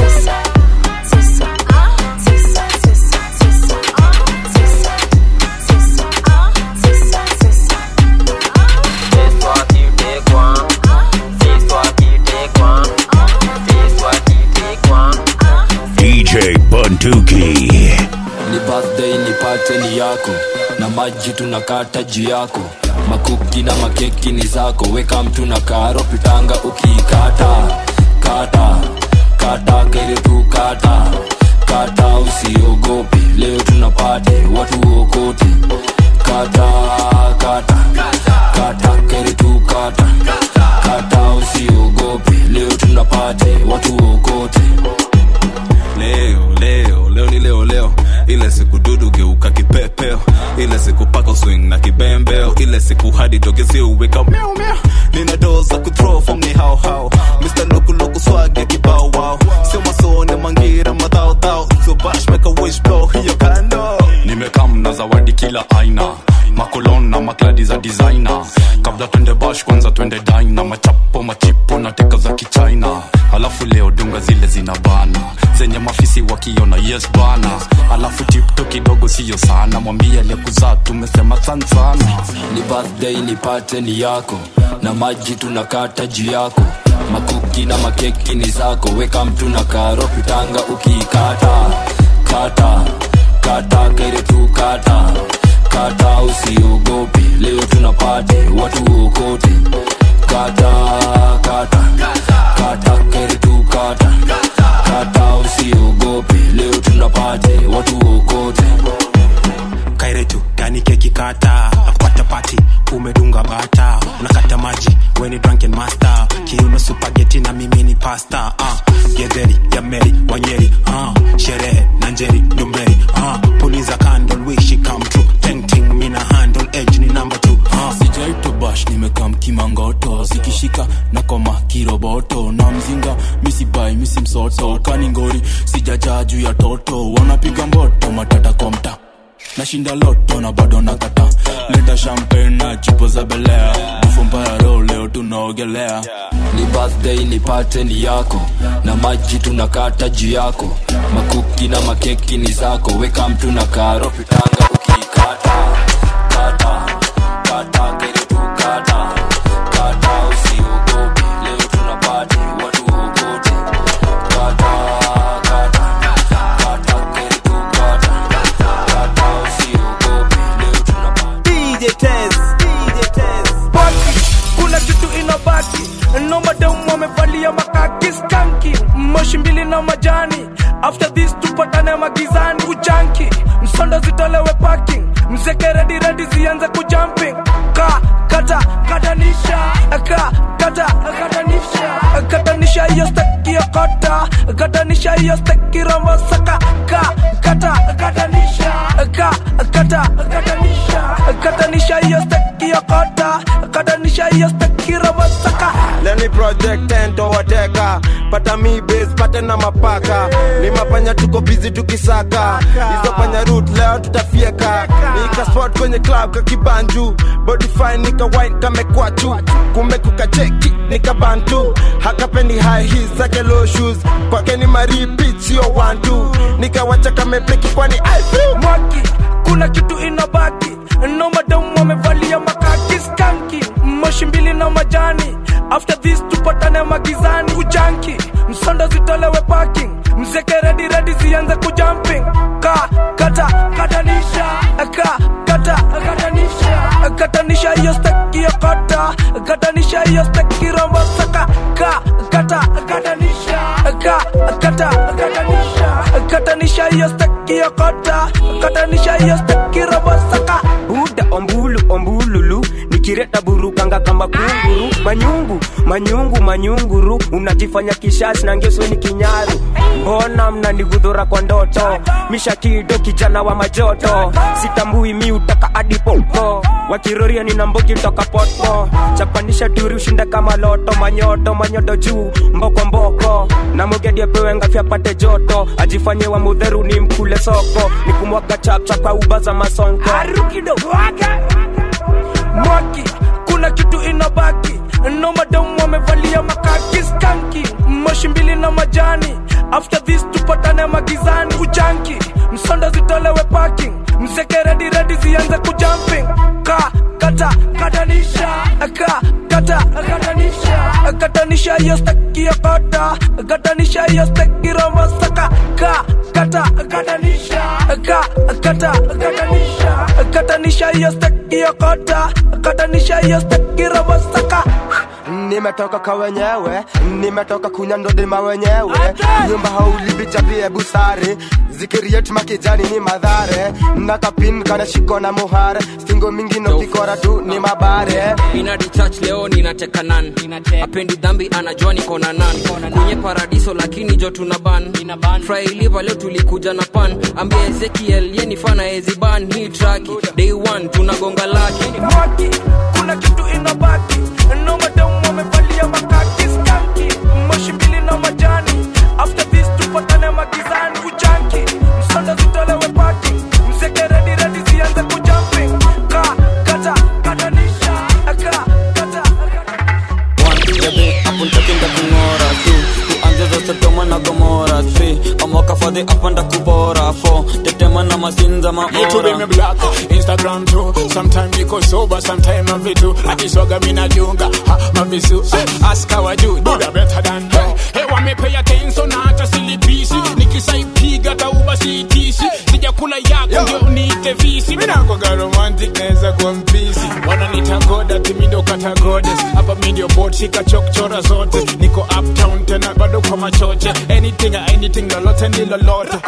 Fais-toi quitter quoi Fais-toi quitter quoi Fais-toi quitter quoi DJ Bunduki. ni birthday nipate ni yako na maji tunakata juu yako makuki na makeki ni zako weka mtu na karo pitanga ukiikata kata kata kere tu kata kata usiogope leo tunapate watu okote kata kata kata kere tu kata kata usiogope leo tunapate watu okote leo leo leo ni leo leo ile siku dudu geuka kipepeo ile siku paka swing na kibembeo ile siku hadi togezi uweka miau miau nina doo za kuthrow from ni hao hao Mr. Loku Loku swag ya kibao wow sio masone mangira madhao dhao so bash make a wish blow hiyo kando nimekam na zawadi kila aina makolon na makladi za designer kabla twende bash kwanza twende dina machapo machipo na teka za kichina alafu leo dunga zile zina bana zenye mafisi wakiona yes bana alafu tipto kidogo siyo sana mwambie aliyekuzaa tumesema san sana ni birthday nipate ni yako na maji tunakata juu yako makuki na makeki ni zako weka mtu na karo pitanga ukiikata kata kata kere tu kata kata usiogope leo tunapate watu okote kata kata kata kere tu kata kata usiogope leo tunapate watu okote kairetu gani keki kata nakupata pati umedunga bata unakata maji weni drunken master kiuno supageti na mimi ni pasta uh, gedheri ya meri wanyeri uh, sherehe na njeri ndumberi uh, puliza candle wish it come true ting ting mina handle edge ni number two uh. sijaito bash nimekam kimangoto zikishika na koma kiroboto na mzinga misibai misimsoto kaningori sijajaa juu ya toto wanapiga mboto matata kwa mta nashinda loto na bado nakata leta champagne na chipo za belea bufu mbaya ro leo tunaogelea ni birthday nipate ni yako na maji tunakata juu yako makuki na makeki ni zako weka mtu na karo pitanga ukiikata kata kata kere tu kata kata usiogope leo tunapate watu ogote kata kata kata kere tu kata kata usiogope leo tunapate DJ Tez, DJ Tez. Baki, kuna kitu inabaki nomadamu wamevalia makaki skanki moshi mbili na majani after this tupatane magizani kujanki msondo zitolewe parking mzeke redi redi zianze kujumping ka kata katanisha ka kata katanisha kata katanisha hiyo steki ya kota katanisha hiyo steki rombo saka ka kata katanisha ka kata katanisha katanisha hiyo steki ya kota katanisha hiyo steki rombo saka leni project ento wateka pata mi base pate na mapaka ni mapanya tuko bizi tukisaka hizo panya root leo tutafieka nika spot kwenye club kakibanju body fine nika wine kamekwachu kumbe kukacheki nika bantu hakapendi high heels zake low shoes kwake ni maripit sio one two nikawacha kamepleki kwani I feel mwaki kuna kitu inabaki no madamu wamevalia makaki skanki moshi mbili na majani after this tupatane magizani kujanki msondo zitolewe parking mzeke redi redi zianze kujumping ka kata katanisha ka kata katanisha katanisha hiyo steki ya kata katanisha hiyo steki rombo saka ka kata katanisha ka kata katanisha katanisha hiyo steki ya kata katanisha hiyo steki rombo saka buda ombulu ombululu nikireta burukanga kama kunguru manyungu manyungu manyunguru unajifanya kishasi na ngesweni kinyaru mbona mnanigudhura kwa ndoto mishakido kijana wa majoto sitambui mi utaka adipopo wakiroria nina mbogi toka poto chapanisha turi ushinda kama loto manyoto manyoto juu mboko mboko na mogedi apewe ngafya pate joto ajifanye wa mudheru ni mkule soko nikumwaga chapcha kwa uba za masonko mwaki kuna kitu inabaki no madamu wamevalia makaki skanki moshi mbili na majani after this tupatane magizani kujanki msondo zitolewe parking mzeke redi redi zianze kujumping ka kata katanisha ka kata katanisha katanisha hiyo steki ya kota katanisha hiyo steki rombo saka ka kata katanisha ka kata katanisha katanisha hiyo steki ya kota katanisha hiyo steki rombo saka nimetoka kwa wenyewe nimetoka kunyandodima wenyewe nyumba haulibichapie busare zikiriet makijani ni madhare nakapin kana shiko na muhare stingo mingino kikora tu ni mabare inadi church leo ninateka nan apendi dhambi anajua niko na nan kwenye paradiso lakini jo tuna ban frailiva leo tulikuja na pan ambia ezekiel ye ni fana eziban hii traki day one tunagonga laki mwaki kuna kitu inabaki no madamu wamevalia makaki skanki moshi mbili na majani after this tupatane magizani kujanki msondo zitolewe paki mzeke redi redi zianze kujumping ka kata katanisha ka kata jabe hapo ntakinda kung'ora tu tuanze za sodoma na gomora three amoka fadhi apanda kubora fo tetema na masinza YouTube me maora black, Instagram too. Sometime niko sober, sometime mavitu. Akiswaga mina junga, ha mavisu. Eh, Ask how I do, do the better than her. Hey, wa me pay attention na hata silipisi. Nikisaipiga tauba siitisi. Sijakula yako ndio niite visi. Mina kwa romantic naweza kuwa mpisi. Wananiita goda, timi ndo kata goddess. Hapa mi ndio bot, shika chokchora zote. Niko uptown tena bado kwa machoche. Anything, anything, lolote ni lolote.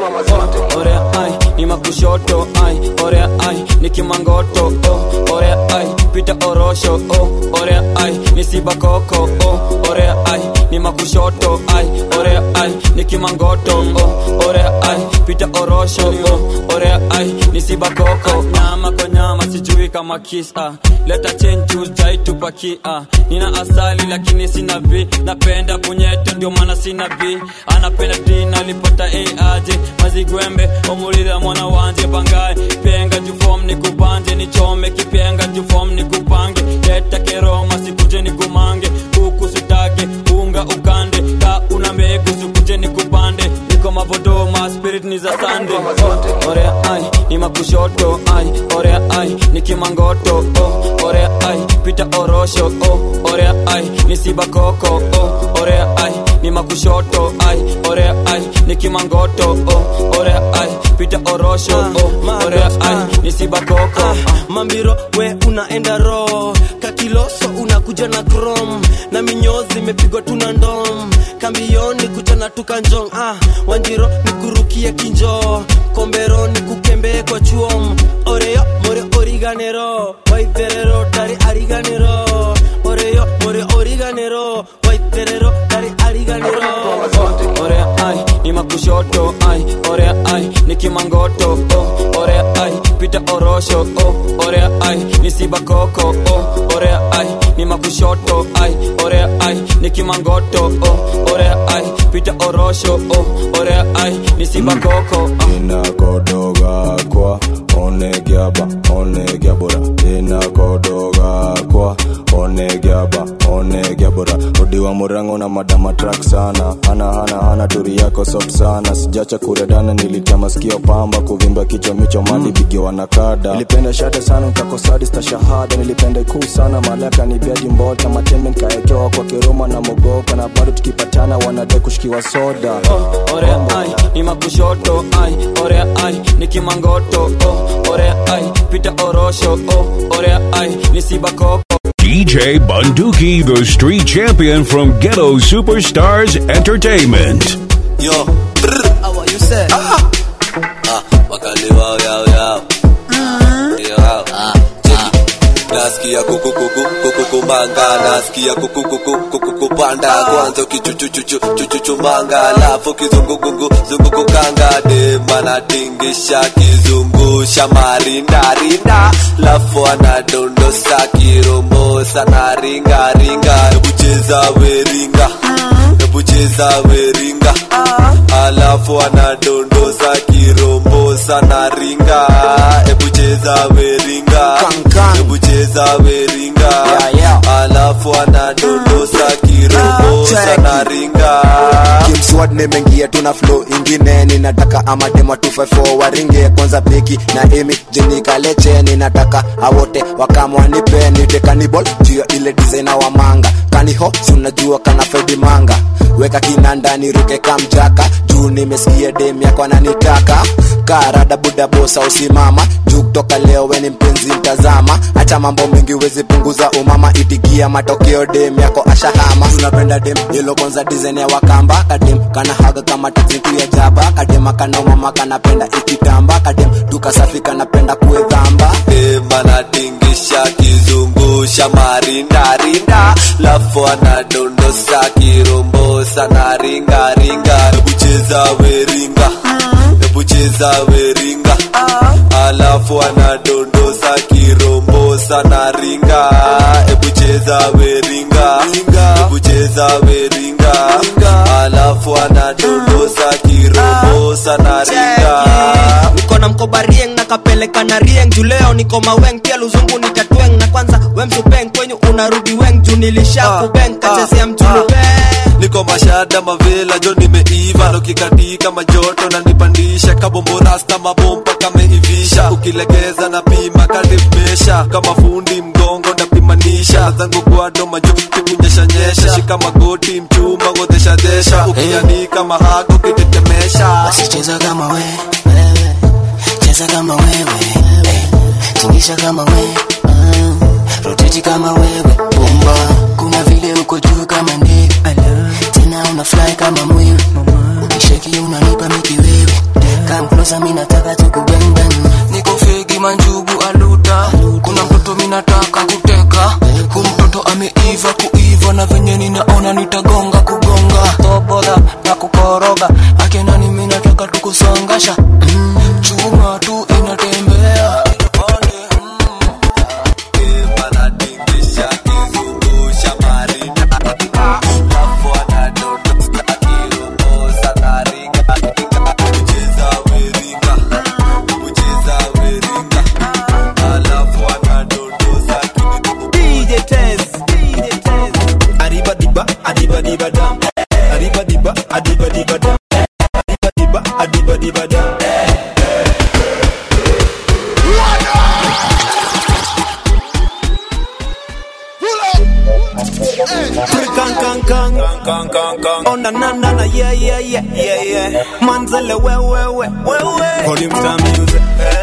orea ai ni makushoto ai orea ai ni kimangoto oh, orea ai pita orosho oh, orea ai ni sibakoko oh, orea ai ni makushoto ai orea ai ni kimangoto oh, orea ai pita orosho oh, orea ai ni sibakoko nyama kwa nyama sijui kama kisa leta chenju jaitupakia nina asali lakini sina b napenda punyeto ndio maana sina b anapenda dina alipata aje mazigwembe omulira mwana wanje bangaye penga jufom nikubanje nichome kipenga jufom nikupange leta keroma sikuje nikumange kuku sitake unga ukande ka una mbegu sikuje nikupande niko mavodoma spirit ni za sande oh, orea ai ni makushoto ai orea ai ni kimangoto oh, orea ai pita orosho oh, orea ai ni sibakoko oh, orea ai ni makushoto ai orea ai ni kimangoto oh, orea ai pita orosho oh, orea ai ni sibakoko mambiro we unaenda ro kakiloso unakuja na krom na minyozi imepigwa tuna ndom kambioni kuchana tukanjong ah, wanjiro nikurukie kinjo kombero nikukembee kwa chuom oreyo more origanero waiterero tari ariganero oreyo more origanero waiterero tari makushoto ai orea ai nikimangoto oh, orea ai pita orosho oh, orea ai nisibakoko oh, orea ai ni makushoto ai orea ai nikimangoto oh, orea ai pita orosho oh, orea ai nisibakoko oh. inakodoga kwa onegiaba onegiabora inakodoga kwa onegiaba onegiabora odiwa murango na madama trak sana hana hana hana turi yako soft sana sijacha kuredana nilitia masikio pamba kuvimba kichwa micho mali bigiwa na kada nilipenda shate sana nkakosadista shahada nilipenda ikuu sana malaka nibiaji mbota matembe nkaekewa kwa kiroma na mogoka na bado tukipatana wanade kushikiwa soda oh, orea ai ni makushoto ai orea ai nikimangoto oh, orea ai pita orosho oh, orea ai nisibakoko DJ Bunduki, the street champion from Ghetto Superstars Entertainment. Yo, how are you say? Ah, ah wakali wao yao yao. Yao. Ah, nasikia kuku kuku kuku kumanga nasikia kuku kuku kuku kupanda kwanza kichuchuchuchu chuchuchumanga alafu kizungukuku zungukukanga demana tingisha kizungusha marindarinda lafu anadondosa kirombosa na ringaringa ebucheza weringa ebucheza weringa alafu anadondosa kirombosa na ringa ebucheza weringa ebucheza weringa alafu anadondosa kirombosa na ringa kimswad nimeingia tuna flow ingine ninataka amadema 254 waringe kwanza beki na emi jenikaleche ninataka awote wakamwanipe nite kanibol juu ya ile dizaina wa manga kaniho si unajua kana fedi manga weka kinanda niruke kamjaka juu nimesikia dem yako ananitaka karada buda bosa usimama juu kutoka leo weni mpenzi mtazama hata mambo mengi wezi punguza umama itikia matokeo dem yako ashahama tunapenda dem yelo kwanza design ya wakamba kadem kana haga kama tezitu ya jaba kadema kana umama kanapenda ikitamba kadem duka safi kanapenda kuedhamba dem anatingisha kizungusha marindarinda lafu anadondosa kirombosa na ringaringa ebucheza weringa ebucheza weringa alafu anadondosa kirombosa na ringa ebucheza weringa ebucheza weringa alafu anadondosa kirombosa na ringa niko na mkoba rieng na kapeleka na rieng juu leo niko maweng pia luzungu nitatweng na kwanza wemsupeng kwenyu unarudi weng juu nilisha kubeng kachezea mjulu niko mashada mavela jo nimeiva nokikatika majoto na nipandisha kabomborasta mabomba kameivisha ukilegeza na pima kadimesha kama fundi mgongo napimanisha zangu gwado majuti kunyeshanyesha shika magoti mchuma godheshadesha ukianika mahago kitetemesha basi cheza kama we wewe cheza kama wewe eh, tingisha kama we mm, roteti kama wewe bomba kuna vile uko juu kama ndege tena una fly kama mwewe ukisheki unanipa mikiwewe come closer mimi nataka tukubembem niko fegi manjugu aluta kuna mtoto minataka kuteka hu mtoto ameiva kuiva na venye ninaona nitagonga kugonga toboda na kukoroga akenani minataka tukusongasha mm, chuma tu inatembea DJ Tez, DJ Tez. Arriba diba, adiba diba dam. Arriba diba, adiba diba dam. Arriba diba, adiba diba dam. Kang kang kang kang kang kang Oh na na na na yeah yeah yeah yeah yeah Manzele we we we we we Volume star music.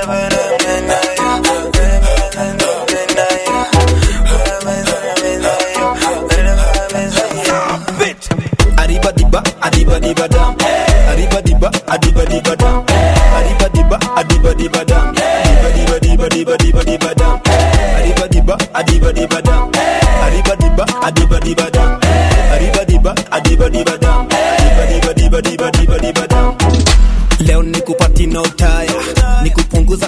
Arriba diba, adiba diba dam. Arriba diba, adiba diba dam. Arriba diba, adiba diba dam. Diba diba diba diba diba diba dam. Arriba diba, adiba diba dam. Arriba diba, adiba diba dam. Arriba diba, adiba diba dam. Diba diba diba diba diba diba dam.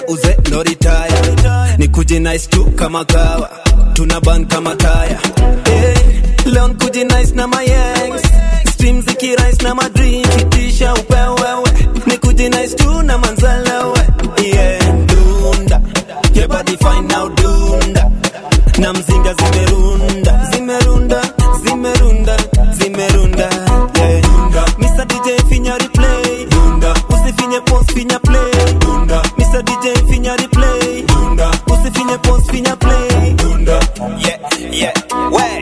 uze no retire nikuje nice tu kama kawa tuna ban kama taya hey, leo nikuje nice na mayangs stream zikirais na madrink itisha upewewe nikuje nice tu na manzalewe yeah dunda your body fine now dunda na mzinga zimerunda zimerunda zimerunda zimerunda yeah. Mr. DJ finya replay dunda usifinye post finya play dunda Mr. DJ finya replay dunda usifinye post finya play dunda yeah yeah way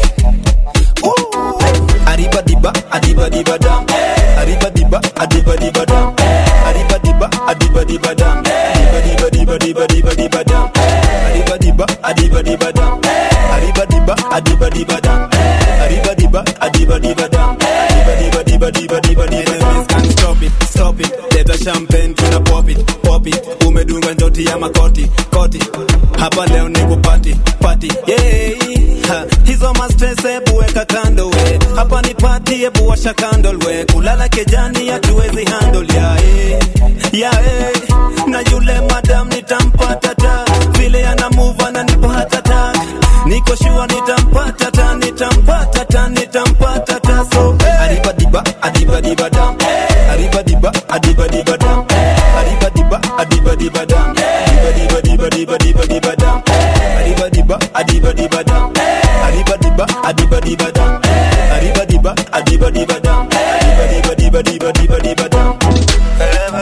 Arriba diba, adiba diba dam. Arriba diba, adiba diba dam. Arriba diba, adiba diba dam. Adiba diba diba diba diba diba dam. Arriba diba, adiba diba dam. Arriba diba, adiba diba dam. Arriba diba, adiba diba dam. Adiba diba diba diba diba diba dam. Can't stop it, stop it. Leta champagne tuna pop it, pop it. Umedunga njoti ya makoti, koti. Hapa leo ni kupati, pati. Yeah. Ha, hizo mastress ebu weka kando we hapa ni pati ebu washa candle we kulala kejani hatuwezi handle ya eh, ya eh. na yule madam nitampata ta vile ana move ananipa hata ta niko sure nitampata ta nitampata ta nitampata ta so adiba diba adiba diba dam adiba diba adiba diba dam adiba diba adiba diba dam adiba diba diba diba diba diba dam adiba diba adiba diba dam adiba diba adiba diba dam adiba diba adiba diba dam adiba diba diba diba diba diba dam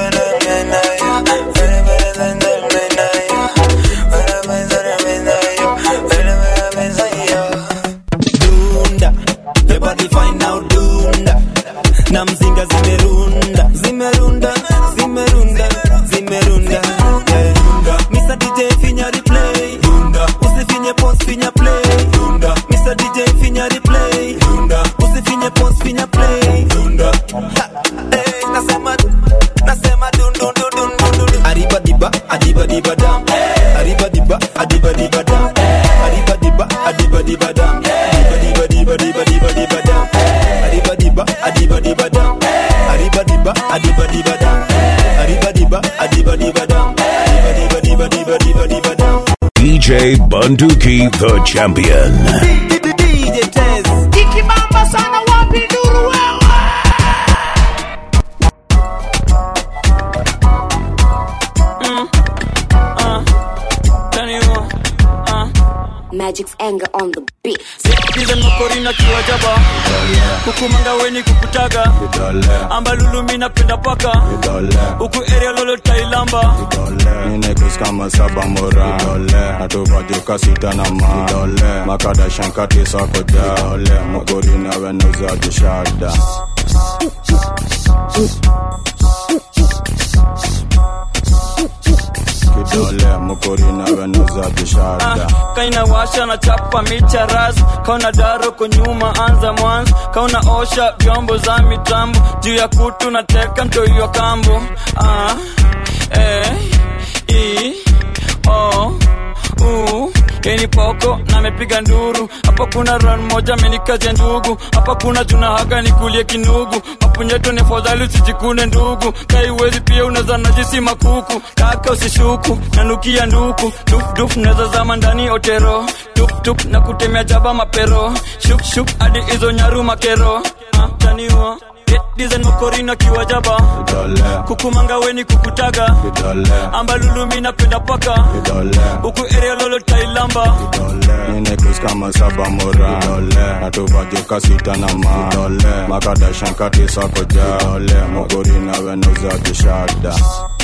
dunda your body fine now dunda na mzinga zimerunda zimerunda zimerunda zimerunda yeah. Mr. DJ finya replay dunda usifinye post finya play dunda Mr. DJ finya replay dunda usifinye post finya play dunda Ha, eh, nasema nasema dun dun dun dun dun dun Arriba diba adiba diba dam Arriba diba adiba diba dam Arriba diba adiba diba dam Adiba diba diba diba diba dam Arriba diba adiba diba dam Arriba diba adiba diba dam Arriba diba adiba diba dam Arriba diba diba diba diba diba dam DJ Bunduki, the champion. DJ Tez ikibamba sana wapi nduru wewe Magic's anger on the beat. Dizen makorina kiwajaba kukumanga weni kukutaga amba lulumi napenda paka huku area lolo tailamba Ninekus kama saba mora natuvajuka sita na ma makada shankati sako ja mugori na wenuza jishada kidole mugori na wenuza jishada kaina washa na chapa micha ras kauna daro kunyuma anza mwanzo kauna osha vyombo za mitambo juu ya kutu na teka mtoiwa kambo ah, eh, i, o, u yeni poko na amepiga nduru hapa kuna ran moja amenikazia ndugu hapa kuna juna haga nikulie kinugu mapunyeto ni fadhali usijikune ndugu kaiwezi pia unaza najisi makuku kaka usishuku nanukia nduku dufduf naza zama ndani otero tuptup na kutemea jaba mapero shukshuk hadi hizo nyaru makero ah, taniwa dizen makorina kiwajaba kukumanga weni kukutaga amba lulumi napenda paka huku area lolo tailamba Ninekus kama saba mora natuvajuka sita na ma makada shankati sako ja mugori na wenuza jishada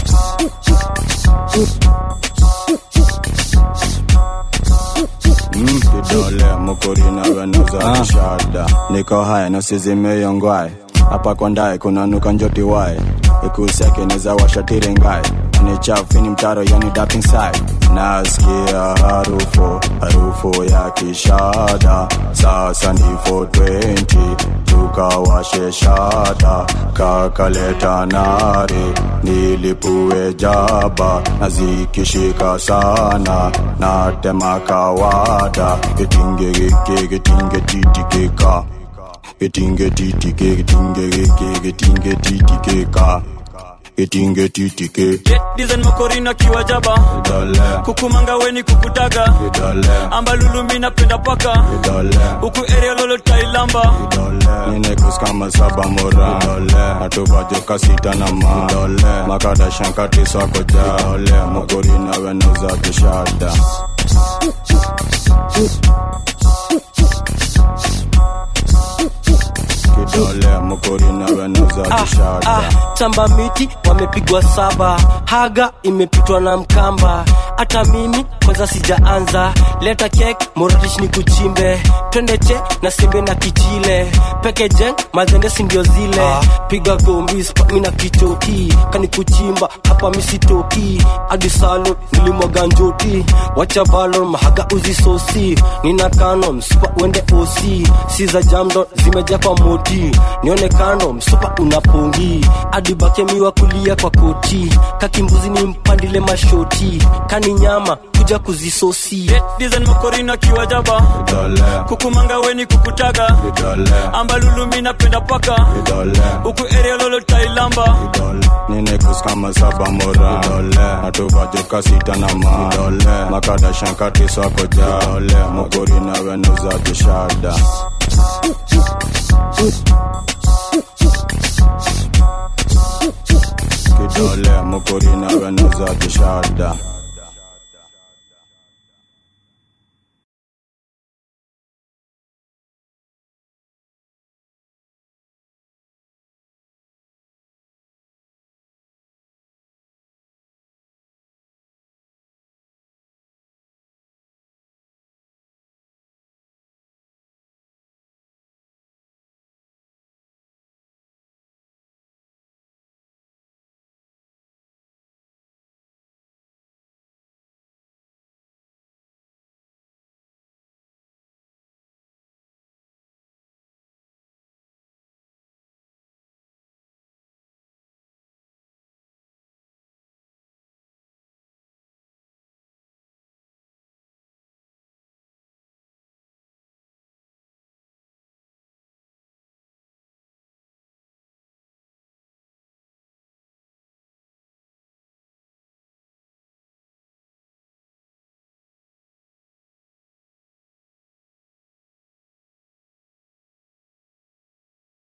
Mm, kidole mukuri na wenuza jishada niko haya nasizimeyongwae hapa kondae kunanuka njoti wae ikuseke neza washatire ngae ni chafu ni mtaro yani dapping side nasikia harufu harufu ya kishada sasa ni 420 tukawashe shada kakaleta nare nilipue jaba na zikishika sana natema kawada getingegeke getingetititika getingetitike getingegeke getingetititika itinge titike dizen mokorina kiwajaba idole kukumanga weni kukutaga idole ambalulumi napenda paka idole huku area lolo tailamba ninekus kama saba mora natuvajoka sita na ma makada shankati swako ja mokorina wenauza kishada kidole mokorina wenauza kishada ah, chamba miti wamepigwa saba haga imepitwa na mkamba hata mimi kwanza sijaanza leta kek moradish ni kuchimbe twende che na simbe na kichile peke jeng mazende sindio zile ah. piga gombis mina kichoki kani kuchimba hapa misitoki hadi salo nilimwaga njoti wacha valor mahaga uzisosi nina kano msupa uende osi si za jamdo zimeja kwa moti nione kando msupa unapongi hadi bakemiwa kulia kwa koti kakimbuzi ni mpandile mashoti kani nyama kuja kuzisosi dizen mokorina kiwajaba idole kukumanga weni kukutaga idole ambalulumi napenda paka idole huku area lolo tailamba ninekus kama saba mora natuvajoka sita na ma makada shankati swako ja mokorina wenauza kishada kidole mokorina wenauza kishada